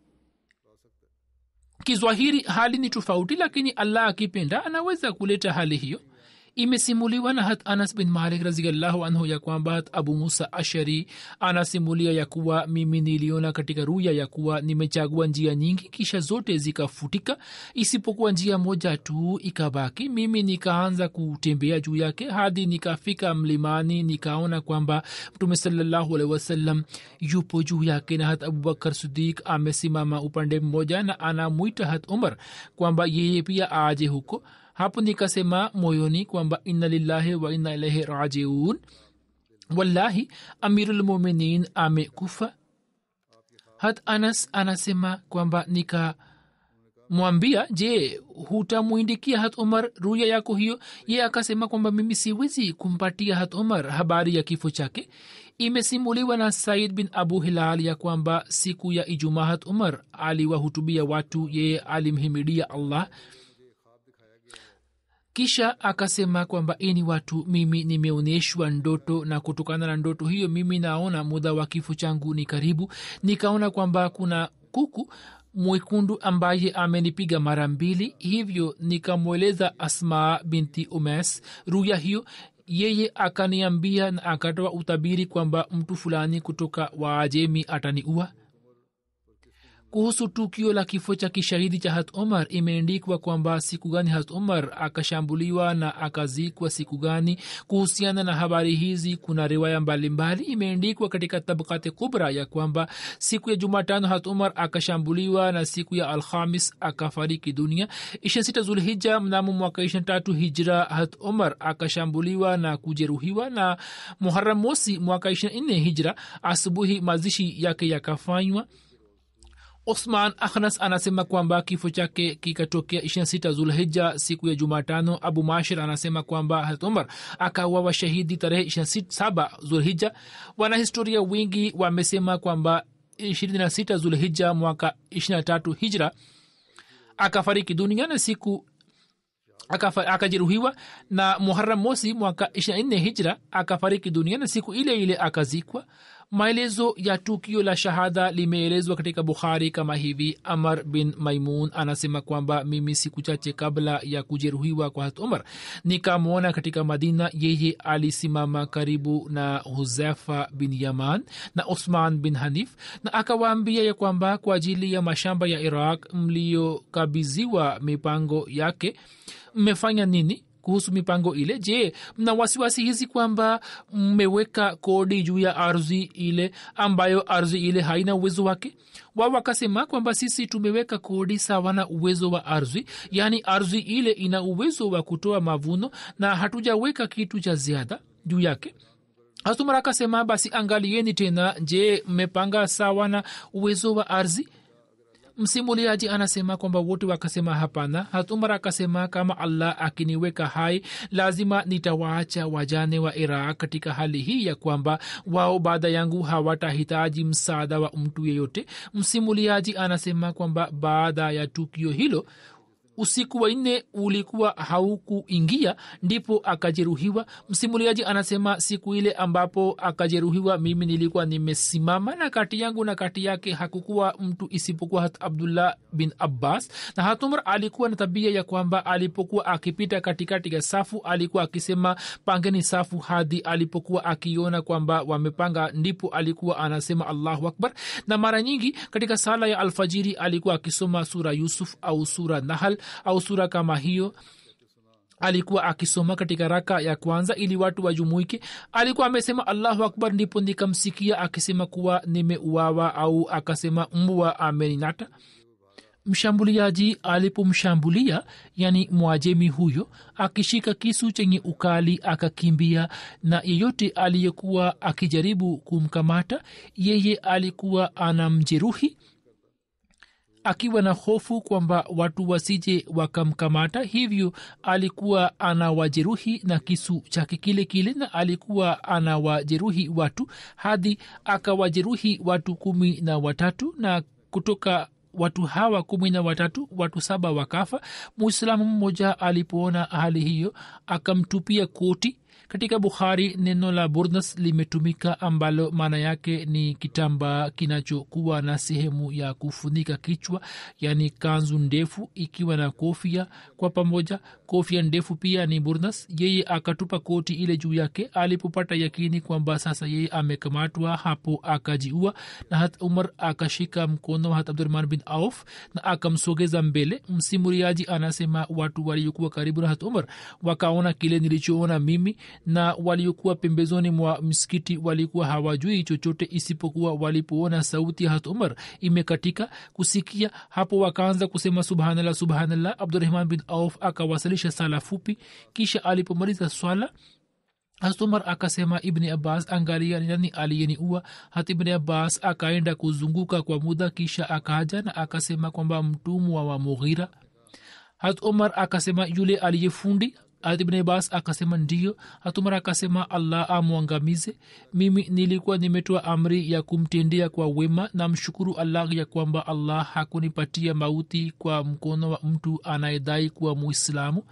kizwahiri hali ni tofauti lakini allah akipenda anaweza kuleta hali hiyo imesimuliwa na hat anas bin malik raziallahu anhu ya kwamba hat abu musa ashari anasimulia ya kuwa mimi niliona katika ruya ya kuwa nimechagua njia nyingi kisha zote zikafutika isipokuwa njia moja tu ikabaki mimi nikaanza kutembea juu yake hadi nikafika mlimani nikaona kwamba mtume salallahu alehi wasallam yupo juu yake na hat abubakar sidik amesimama upande mmoja na anamwita hat umar kwamba yeye pia aje huko hapo nikasema moyoni kwamba inna lillahi wa inna ilaihi rajiun wallahi amirulmuminin amekufa hat anas anasema kwamba nika mwambia je hutamwindikia hat umar ruya yako hiyo ye akasema kwamba mimi siwezi kumpatia hat umar habari ya kifo chake imesimuliwa na said bin abu hilal ya kwamba siku ya ijumaa hat umar aliwahutubia watu yeye alimhimidia allah kisha akasema kwamba ini watu mimi nimeonyeshwa ndoto na kutokana na ndoto hiyo mimi naona muda wa kifo changu ni karibu nikaona kwamba kuna kuku mwekundu ambaye amenipiga mara mbili hivyo nikamweleza asma binti umes ruya hiyo yeye akaniambia na akatoa utabiri kwamba mtu fulani kutoka waajemi ataniua kuhusu tukio la kifo cha kishahidi cha hat umar imeendikwa kwamba siku gani hat umar akashambuliwa na akazikwa siku gani kuhusiana na habari hizi kuna riwaya mbalimbali imeendikwa katika tabkati kubra ya kwamba siku ya jumatano hat umar akashambuliwa na siku ya alhamis akafariki dunia ishirini sita zulhija mnamo mwaka ishirini tatu hijra hat umar akashambuliwa na kujeruhiwa na muharam mosi mwaka ishirini nne hijra asubuhi mazishi yake yakafanywa osman akhnas anasema kwamba kifo chake kikatokea 26 zulhija siku ya jumatano abu mashir anasema kwamba harat umar akawawa shahidi tarehe 27 zulhija wanahistoria wingi wamesema kwamba 26 zulhija mwaka 23 hijra akafariki dunia na siku akajeruhiwa na muharam mosi mwaka 24 hijra akafariki dunia na siku ile ile akazikwa maelezo ya tukio la shahada limeelezwa katika bukhari kama hivi amar bin maimun anasema kwamba mimi siku chache kabla ya kujeruhiwa kwa hat umar nikamwona katika madina yeye alisimama karibu na huzefa bin yaman na usman bin hanif na akawaambia ya kwamba kwa ajili ya mashamba ya iraq mliyokabiziwa mipango yake mmefanya nini kuhusu mipango ile je mna wasiwasi hizi kwamba mmeweka kodi juu ya ardhi ile ambayo ardhi ile haina uwezo wake wao wakasema kwamba sisi tumeweka kodi sawa na uwezo wa ardhi yaani ardhi ile ina uwezo wa kutoa mavuno na hatujaweka kitu cha ziada juu yake hasumar akasema basi angalieni tena je mmepanga sawa na uwezo wa ardhi msimuliaji anasema kwamba wote wakasema hapana hatumar akasema kama allah akiniweka hai lazima nitawaacha wajane wa iraq katika hali hii ya kwamba wao baada yangu hawatahitaji msaada wa mtu yeyote msimuliaji anasema kwamba baada ya tukio hilo usiku wa nne ulikuwa haukuingia ndipo akajeruhiwa msimuliaji anasema siku ile ambapo akajeruhiwa mimi nilikuwa nimesimama na kati yangu na kati yake hakukuwa mtu isipokuwa hat abdullah bin abbas na hatumr alikuwa na tabia ya kwamba alipokuwa akipita katikati ya safu alikuwa akisema pangeni safu hadi alipokuwa akiona kwamba wamepanga ndipo alikuwa anasema allahu akbar na mara nyingi katika sala ya alfajiri alikuwa akisoma sura yusuf au sura nahal au sura kama hiyo alikuwa akisoma katika raka ya kwanza ili watu wajumuike alikuwa amesema allahu akbar ndipo nikamsikia akisema kuwa nimeuawa au akasema mbwa ameninata mshambuliaji alipomshambulia yani mwajemi huyo akishika kisu chenye ukali akakimbia na yeyote aliyekuwa akijaribu kumkamata yeye alikuwa anamjeruhi akiwa na hofu kwamba watu wasije wakamkamata hivyo alikuwa anawajeruhi na kisu chake kile kile na alikuwa anawajeruhi watu hadi akawajeruhi watu kumi na watatu na kutoka watu hawa kumi na watatu watu saba wakafa muislamu mmoja alipoona hali hiyo akamtupia koti katika bukhari neno la burnas limetumika ambalo maana yake ni kitambaa kinachokuwa na sehemu ya kufunika kichwa yaani kanzu ndefu ikiwa na kofia kwa pamoja kofia ndefu pia ni burnas yeye akatupa koti ile juu yake alipopata yakini kwamba sasa yeye amekamatwa hapo akajiua na hat umar akashika mkono wa hat abdurahman bin auf na akamsogeza mbele msimuriaji anasema watu waliokuwa karibu na hat umar wakaona kile nilichoona mimi na waliokuwa pembezoni mwa msikiti walikuwa hawajui chochote isipokuwa walipoona sauti ya hat umar imekatika kusikia hapo wakaanza kusema subhanallah subhanallah abdurahman bin auf akawasilisha sala fupi kisha alipomaliza swala hasumar akasema ibni abbas angalia nani aliyeniua hata ibni abbas akaenda kuzunguka kwa muda kisha akaja na akasema kwamba mtumwa wa mughira hat umar akasema yule aliyefundi ibn abbas akasema ndio hatumara akasema allah amwangamize mimi nilikuwa nimetoa amri ya kumtendea kwa wema na mshukuru allah ya kwamba allah hakunipatia mauti kwa mkono wa mtu anayedai kuwa muislamu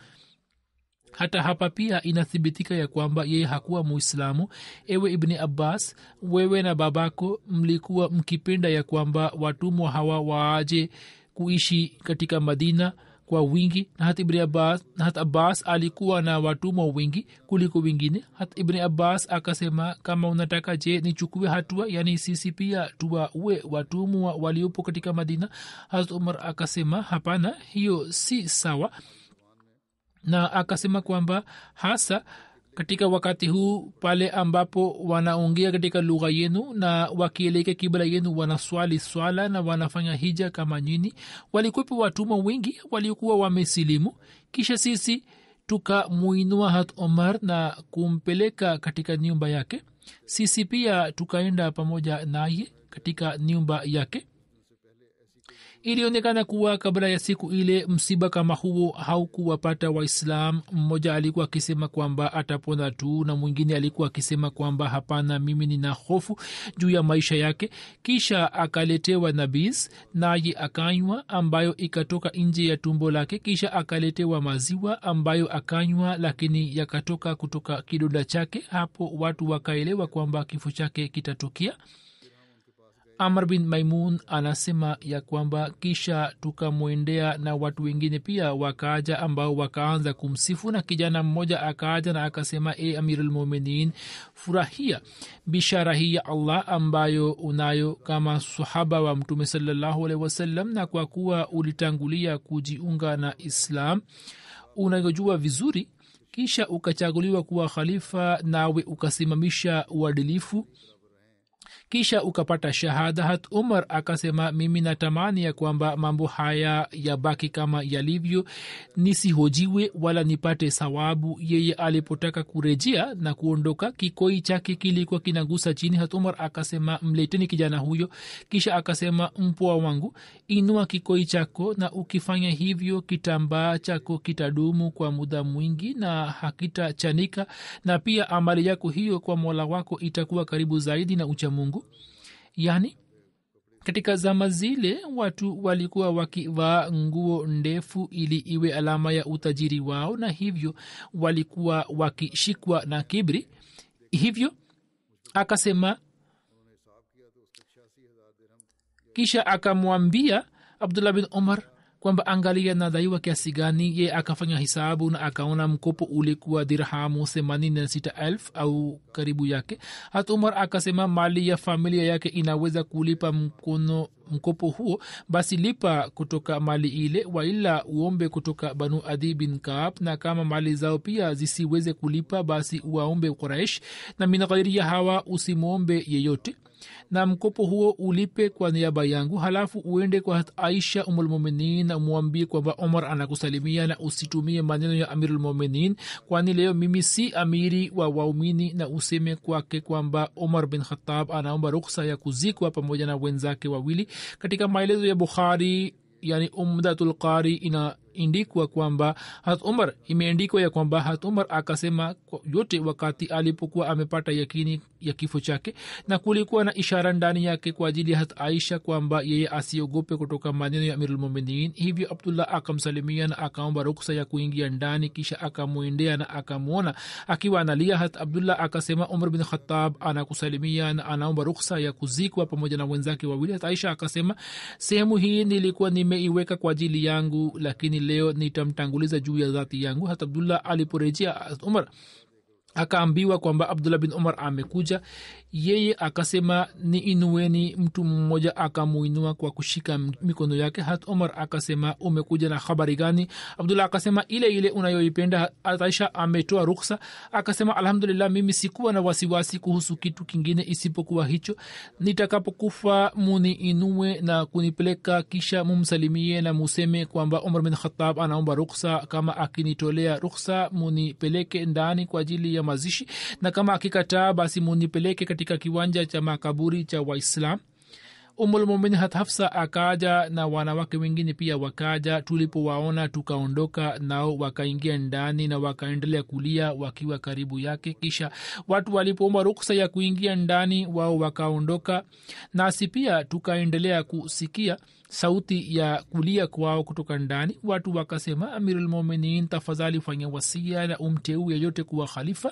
hata hapa pia inathibitika ya kwamba yeye hakuwa muislamu ewe ibni abbas wewe na babako mlikuwa mkipenda ya kwamba watumwa hawa waaje kuishi katika madina kwa wingi na hata ibni abbas, na hata abbas alikuwa na watumwa wingi kuliko wengine hata ibni abbas akasema kama unataka je nichukue hatua yani sisi pia tuwaue watumwa waliopo katika madina hata umar akasema hapana hiyo si sawa na akasema kwamba hasa katika wakati huu pale ambapo wanaongea katika lugha yenu na wakielekea kibla yenu wanaswali swala na wanafanya hija kama nyini walikwepo watumwa wengi waliokuwa wamesilimu kisha sisi tukamuinua hat omar na kumpeleka katika nyumba yake sisi pia tukaenda pamoja naye katika nyumba yake ilionekana kuwa kabla ya siku ile msiba kama huo haukuwapata waislam mmoja alikuwa akisema kwamba atapona tu na mwingine alikuwa akisema kwamba hapana mimi nina hofu juu ya maisha yake kisha akaletewa nabis naye akanywa ambayo ikatoka nje ya tumbo lake kisha akaletewa maziwa ambayo akanywa lakini yakatoka kutoka kidonda chake hapo watu wakaelewa kwamba kifo chake kitatokea amr bin maimun anasema ya kwamba kisha tukamwendea na watu wengine pia wakaaja ambao wakaanza kumsifu na kijana mmoja akaaja na akasema e amirulmuminin furahia bishara hii ya allah ambayo unayo kama sahaba wa mtume salallahu alehi wasallam na kwa kuwa ulitangulia kujiunga na islam unayojua vizuri kisha ukachaguliwa kuwa khalifa nawe ukasimamisha uadilifu kisha ukapata shahada hat umar akasema mimi natamani ya kwamba mambo haya yabaki kama yalivyo nisihojiwe wala nipate sawabu yeye alipotaka kurejea na kuondoka kikoi chake kilikuwa kinagusa chini hat umar akasema mleteni kijana huyo kisha akasema mpwa wangu inua kikoi chako na ukifanya hivyo kitambaa chako kitadumu kwa muda mwingi na hakitachanika na pia amali yako hiyo kwa mola wako itakuwa karibu zaidi na uchamungu yani katika zama zile watu walikuwa wakivaa nguo ndefu ili iwe alama ya utajiri wao na hivyo walikuwa wakishikwa na kibri hivyo akasema kisha akamwambia abdullah bin umar kwamba angalia nadaiwa kiasi gani ye akafanya hisabu na akaona mkopo ulikuwa dirhamu themanini na sita elfu au karibu yake hata umar akasema mali ya familia yake inaweza kulipa mkono mkopo huo basi lipa kutoka mali ile waila uombe kutoka banu adi bin kaab na kama mali zao pia zisiweze kulipa basi uwaombe quraish na min ghairi ya hawa usimwombe yeyote na mkopo huo ulipe kwa niaba yangu halafu uende kwa aisha umulmuminin na umwambie kwamba omar anakusalimia na usitumie maneno ya amirulmuminin kwani leo mimi si amiri wa waumini na useme kwake kwamba omar bin khatab anaomba ruksa ya kuzikwa pamoja na wenzake wawili katika maelezo ya bukhari yani umdatulqari inaindikwa kwamba hat umar imeandikwa ya kwamba hat umar akasema yote wakati alipokuwa amepata yakini ya kifo chake na kulikuwa na ishara ndani yake kwa ajili ya hat aisha kwamba yeye asiogope kutoka maneno ya amirulmuminin hivyo abdullah akamsalimia na akaomba ruksa ya kuingia ndani kisha akamwendea na akamwona akiwa analia hat abdullah akasema umar bin khatab anakusalimia na anaomba ruksa ya kuzikwa pamoja na wenzake wawili hat aisha akasema sehemu hii nilikuwa nimeiweka kwa ajili yangu lakini leo nitamtanguliza juu ya dhati yangu hat abdullah aliporejea umar akaambiwa kwamba abdullah bin umar amekuja yeye akasema ni inueni mtu mmoja akamuinua kwa kushika mikono yake hat umar akasema umekuja na habari gani abdullah akasema ile ile unayoipenda aisha ametoa ruksa akasema alhamdulillah mimi sikuwa na wasiwasi kuhusu kitu kingine isipokuwa hicho nitakapokufa muni inue na kunipeleka kisha mumsalimie na museme kwamba umar bin khatab anaomba ruksa kama akinitolea ruksa munipeleke ndani kwa ajili ya mazishi na kama akikataa basi munipeleke katika kiwanja cha makaburi cha waislam umulmumin hafsa akaja na wanawake wengine pia wakaja tulipowaona tukaondoka nao wakaingia ndani na wakaendelea kulia wakiwa karibu yake kisha watu walipoomba ruksa ya kuingia ndani wao wakaondoka nasi pia tukaendelea kusikia sauti ya kulia kwao kutoka ndani watu wakasema amirulmuminin tafadhali fanya wasia na umteu yeyote kuwa khalifa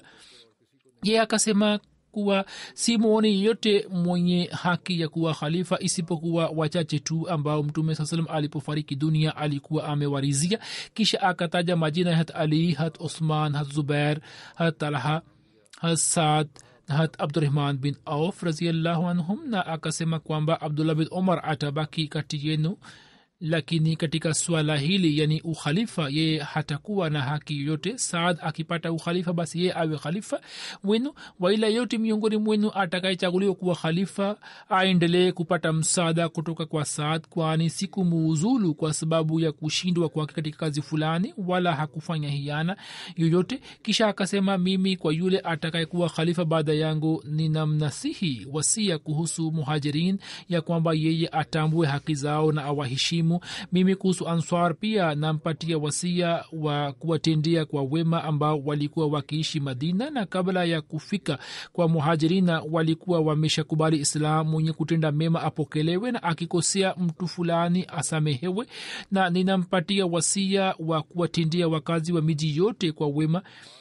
ye akasema kuwa si mwoni yeyote mwenye haki ya kuwa khalifa isipokuwa wachache tu ambao mtume saa salam alipofariki dunia alikuwa amewarizia kisha akataja majina ya hat ali hat usman hat zubair hat talha hat saad hat abdurahman bin auf raziallahu anhum na akasema kwamba abdullah bin omar atabaki kati yenu lakini katika swala hili yani ukhalifa yeye hatakuwa na haki yoyote saad akipata ukhalifa basi yeye awe khalifa wenu waila yote miongoni mwenu atakayechaguliwa kuwa khalifa aendelee kupata msaada kutoka kwa saad kwani siku muuzulu kwa sababu ya kushindwa kwake katika kazi fulani wala hakufanya hiana yoyote kisha akasema mimi kwa yule atakayekuwa khalifa baada yangu ninamnasihi wasia kuhusu muhajirin ya kwamba yeye atambue haki zao na awaheshimu muhimu mimi kuhusu answar pia nampatia wasia wa kuwatendea kwa wema ambao walikuwa wakiishi madina na kabla ya kufika kwa muhajirina walikuwa wameshakubali islam mwenye kutenda mema apokelewe na akikosea mtu fulani asamehewe na ninampatia wasia wa kuwatendea wakazi wa miji yote kwa wema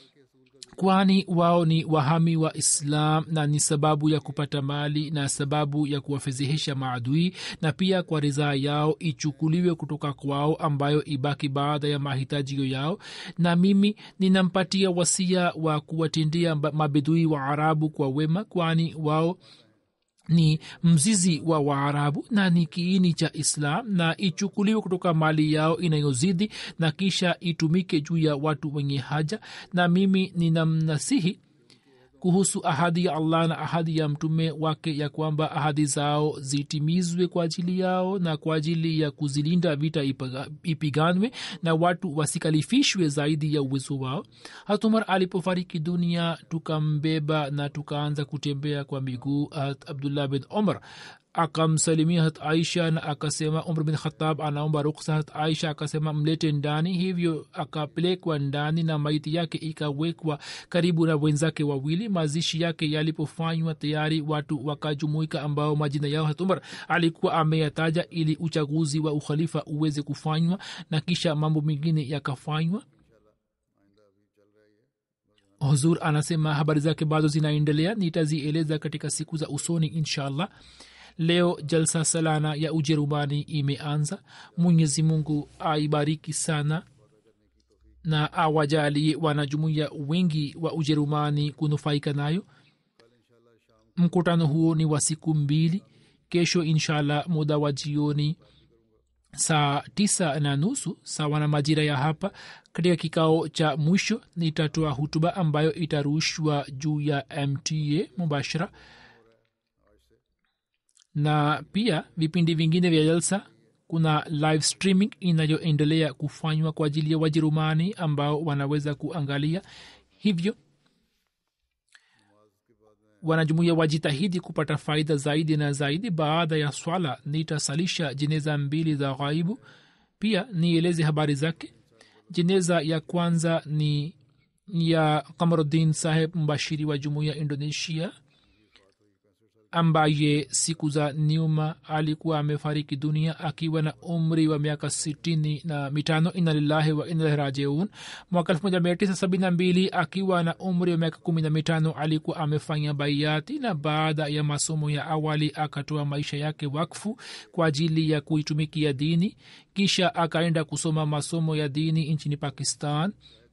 kwani wao ni wahami wa islam na ni sababu ya kupata mali na sababu ya kuwafedhehesha maadui na pia kwa ridhaa yao ichukuliwe kutoka kwao ambayo ibaki baada ya mahitajio yao na mimi ninampatia wasia wa kuwatendea mabedui wa arabu kwa wema kwani wao ni mzizi wa waarabu na ni kiini cha islam na ichukuliwe kutoka mali yao inayozidi na kisha itumike juu ya watu wenye haja na mimi ninamnasihi kuhusu ahadi ya allah na ahadi ya mtume wake ya kwamba ahadi zao zitimizwe kwa ajili yao na kwa ajili ya kuzilinda vita ipiganwe na watu wasikalifishwe zaidi ya uwezo wao hatumar alipofariki dunia tukambeba na tukaanza kutembea kwa miguu hat abdullah bin omar akamsalimia hat aisha na akasema umr bin khatab anaomba ruksa hat aisha akasema mlete ndani hivyo akapelekwa ndani na maiti yake ikawekwa karibu na wenzake wawili mazishi yake yalipofanywa tayari watu wakajumuika ambao majina yao hat umar alikuwa ameyataja ili uchaguzi wa ukhalifa uweze kufanywa na kisha mambo mengine yakafanywa huzur anasema habari zake bado zinaendelea nitazieleza katika siku za usoni inshallah leo jalsa salana ya ujerumani imeanza mwenyezi mungu aibariki sana na awajalie wanajumuia wengi wa ujerumani kunufaika nayo mkutano huo ni wa siku mbili kesho inshallah muda wa jioni saa tisa na nusu sawa na majira ya hapa katika kikao cha mwisho nitatoa hutuba ambayo itarushwa juu ya mta mubashara na pia vipindi vingine vya jalsa kuna live streaming inayoendelea kufanywa kwa ajili ya wajerumani ambao wanaweza kuangalia hivyo wanajumuia wajitahidi kupata faida zaidi na zaidi baada ya swala nitasalisha jeneza mbili za ghaibu pia nieleze habari zake jeneza ya kwanza ni ya kamaruddin saheb mbashiri wa jumuiya indonesia ambaye siku za nyuma alikuwa amefariki dunia akiwa na umri wa miaka sitini na mitano inalillahi wa inalahi rajiun mwaka elfu moja mia tisa sabini na mbili akiwa na umri wa miaka kumi na mitano alikuwa amefanya baiati na baada ya masomo ya awali akatoa maisha yake wakfu kwa ajili ya kuitumikia dini kisha akaenda kusoma masomo ya dini nchini pakistan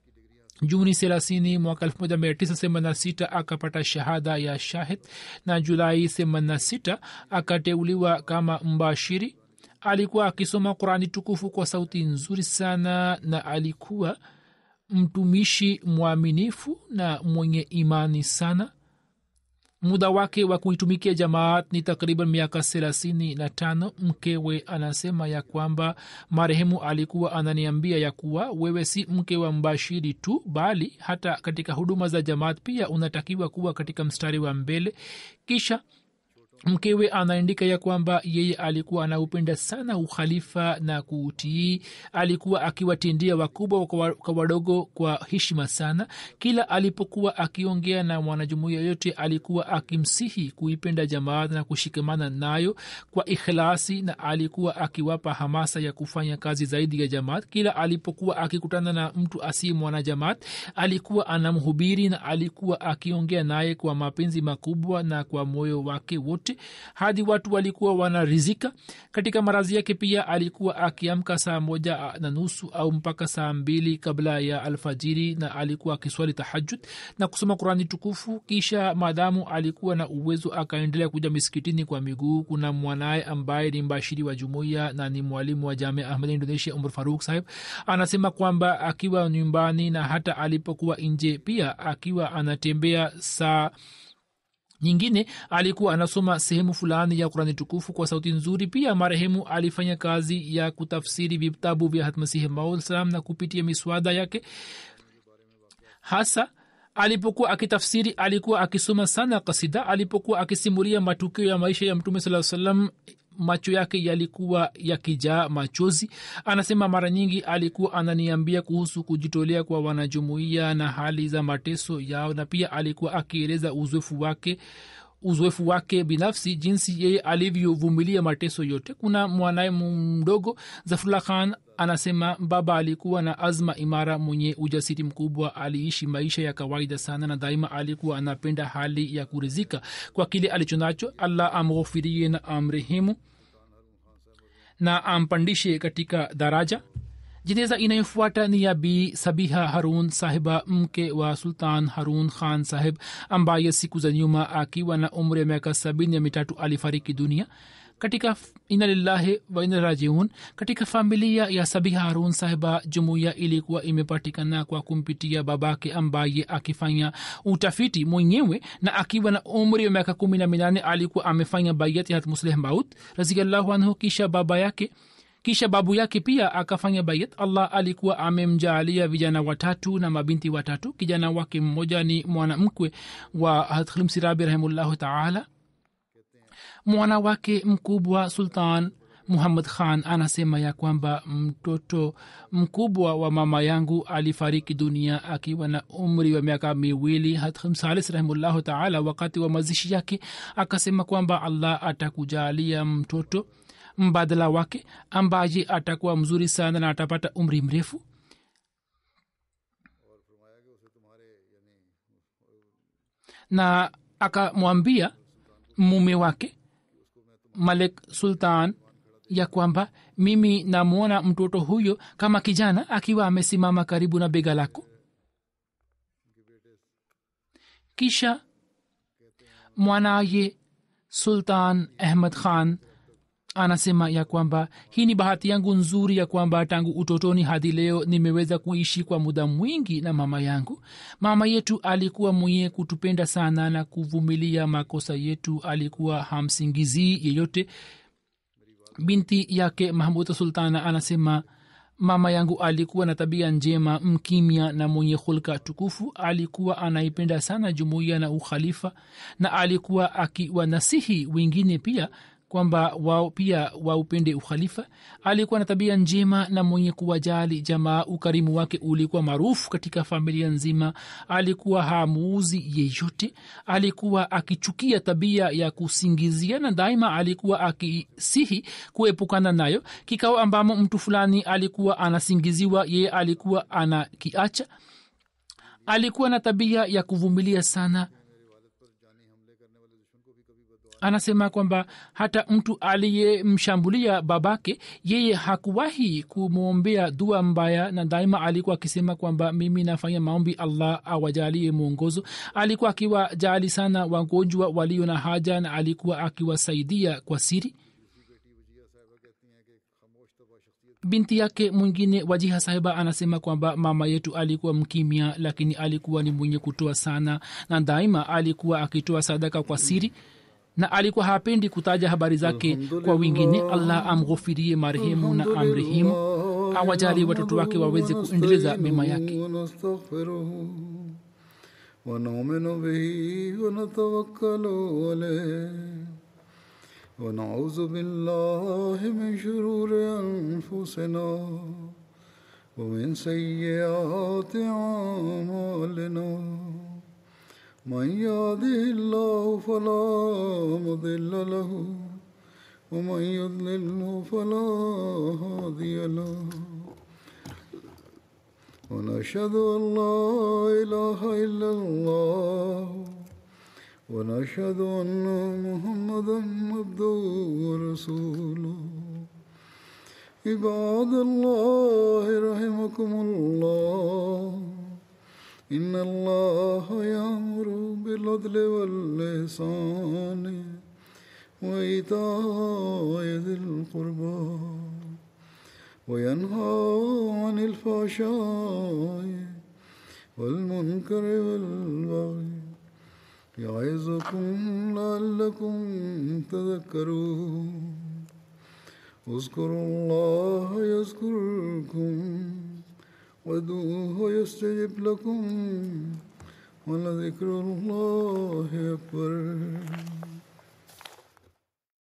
juni thelathini mwaka elfu moja mia tisa themanini na sita akapata shahada ya shahid na julai themanini na sita akateuliwa kama mbashiri alikuwa akisoma qurani tukufu kwa sauti nzuri sana na alikuwa mtumishi mwaminifu na mwenye imani sana muda wake wa kuitumikia jamaat ni takriban miaka thelathini na tano mkewe anasema ya kwamba marehemu alikuwa ananiambia ya kuwa wewe si mke wa mbashiri tu bali hata katika huduma za jamaat pia unatakiwa kuwa katika mstari wa mbele kisha mkewe anaandika ya kwamba yeye alikuwa anaupenda sana ukhalifa na kuutii alikuwa akiwatindia wakubwa kwa wadogo kwa heshima sana kila alipokuwa akiongea na mwanajumuia yote alikuwa akimsihi kuipenda jamaat na kushikamana nayo kwa ikhlasi na alikuwa akiwapa hamasa ya kufanya kazi zaidi ya jamaat kila alipokuwa akikutana na mtu asiye mwana jamaat alikuwa anamhubiri na alikuwa akiongea naye kwa mapenzi makubwa na kwa moyo wake wote wote hadi watu walikuwa wanarizika katika marazi yake pia alikuwa akiamka saa moja na nusu au mpaka saa mbili kabla ya alfajiri na alikuwa akiswali tahajud na kusoma qurani tukufu kisha maadamu alikuwa na uwezo akaendelea kuja misikitini kwa miguu kuna mwanaye ambaye ni mbashiri wa jumuiya na ni mwalimu wa jamia ahmad indonesia umar faruk sahib anasema kwamba akiwa nyumbani na hata alipokuwa nje pia akiwa anatembea saa nyingine alikuwa anasoma sehemu fulani ya kurani tukufu kwa sauti nzuri pia marehemu alifanya kazi ya kutafsiri vitabu vya hatmasihi maudsalam na kupitia miswada yake hasa alipokuwa akitafsiri alikuwa akisoma sana kasida alipokuwa akisimulia matukio ya maisha ya mtume saa salam macho yake yalikuwa yakijaa machozi anasema mara nyingi alikuwa ananiambia kuhusu kujitolea kwa wanajumuiya na hali za mateso yao na pia alikuwa akieleza uzoefu wake uzoefu wake binafsi jinsi yeye alivyovumilia mateso yote kuna mwanaye mdogo zafrullah khan anasema baba alikuwa na azma imara mwenye ujasiri mkubwa aliishi maisha ya kawaida sana na daima alikuwa anapenda hali ya kurizika kwa kile alichonacho allah amghofirie na amrehemu na ampandishe katika daraja jeneza inayofuata ni ya bi sabiha harun sahiba mke wa sultan harun khan sahib ambaye siku za nyuma akiwa na umri ya miaka sabini ya mitatu alifariki dunia katika ina lillahi wa ina rajiun katika familia ya sabiha harun sahiba jumuiya ilikuwa imepatikana kwa kumpitia babake ambaye akifanya utafiti mwenyewe na akiwa na umri wa miaka kumi na minane alikuwa amefanya bayati hat musleh maut raziallahu anhu kisha baba yake kisha babu yake pia akafanya bayat allah alikuwa amemjaalia vijana watatu na mabinti watatu kijana wake mmoja ni mwanamkwe wa hatklimsirabi rahimullahu taala mwana wake mkubwa sultan muhammad khan anasema ya kwamba mtoto mkubwa wa mama yangu alifariki dunia akiwa na umri wa miaka miwili hatmsalis rahimullahu taala wakati wa mazishi yake akasema kwamba allah atakujalia mtoto mbadala wake ambaye atakuwa mzuri sana na atapata umri mrefu na akamwambia mume wake malik sultan ya kwamba mimi namwona mtoto huyo kama kijana akiwa amesimama karibu na bega lako kisha mwanaye sultan ahmad khan anasema ya kwamba hii ni bahati yangu nzuri ya kwamba tangu utotoni hadi leo nimeweza kuishi kwa muda mwingi na mama yangu mama yetu alikuwa mwenye kutupenda sana na kuvumilia makosa yetu alikuwa hamsingizii yeyote binti yake mahmud sultana anasema mama yangu alikuwa na tabia njema mkimya na mwenye hulka tukufu alikuwa anaipenda sana jumuiya na ukhalifa na alikuwa akiwanasihi wengine pia kwamba wao pia waupende ukhalifa alikuwa na tabia njema na mwenye kuwajali jamaa ukarimu wake ulikuwa maarufu katika familia nzima alikuwa hamuuzi yeyote alikuwa akichukia tabia ya kusingizia na daima alikuwa akisihi kuepukana nayo kikao ambamo mtu fulani alikuwa anasingiziwa yeye alikuwa anakiacha alikuwa na tabia ya kuvumilia sana anasema kwamba hata mtu aliyemshambulia babake yeye hakuwahi kumwombea dua mbaya na daima alikuwa akisema kwamba mimi nafanya maombi allah awajalie mwongozo alikuwa akiwajali sana wagonjwa walio na haja na alikuwa akiwasaidia kwa siri binti yake mwingine wajiha sahiba anasema kwamba mama yetu alikuwa mkimya lakini alikuwa ni mwenye kutoa sana na daima alikuwa akitoa sadaka kwa siri na alikuwa hapendi kutaja habari zake kwa wengine allah amghofirie marehemu na amrehemu awajali watoto wake waweze kuendeleza mema yake ونؤمن به ونتوكل عليه ونعوذ بالله من شرور أنفسنا ومن سيئات أعمالنا من يهده الله فلا مضل له ومن يضلله فلا هادي له ونشهد ان لا اله الا الله ونشهد ان محمدا عبده ورسوله عباد الله رحمكم الله إن الله يأمر بالعدل واللسان وإيتاء ذي القربى وينهى عن الفحشاء والمنكر والبغي يعظكم لعلكم تذكرون اذكروا الله يذكركم وادعوه يستجب لكم ولذكر الله أكبر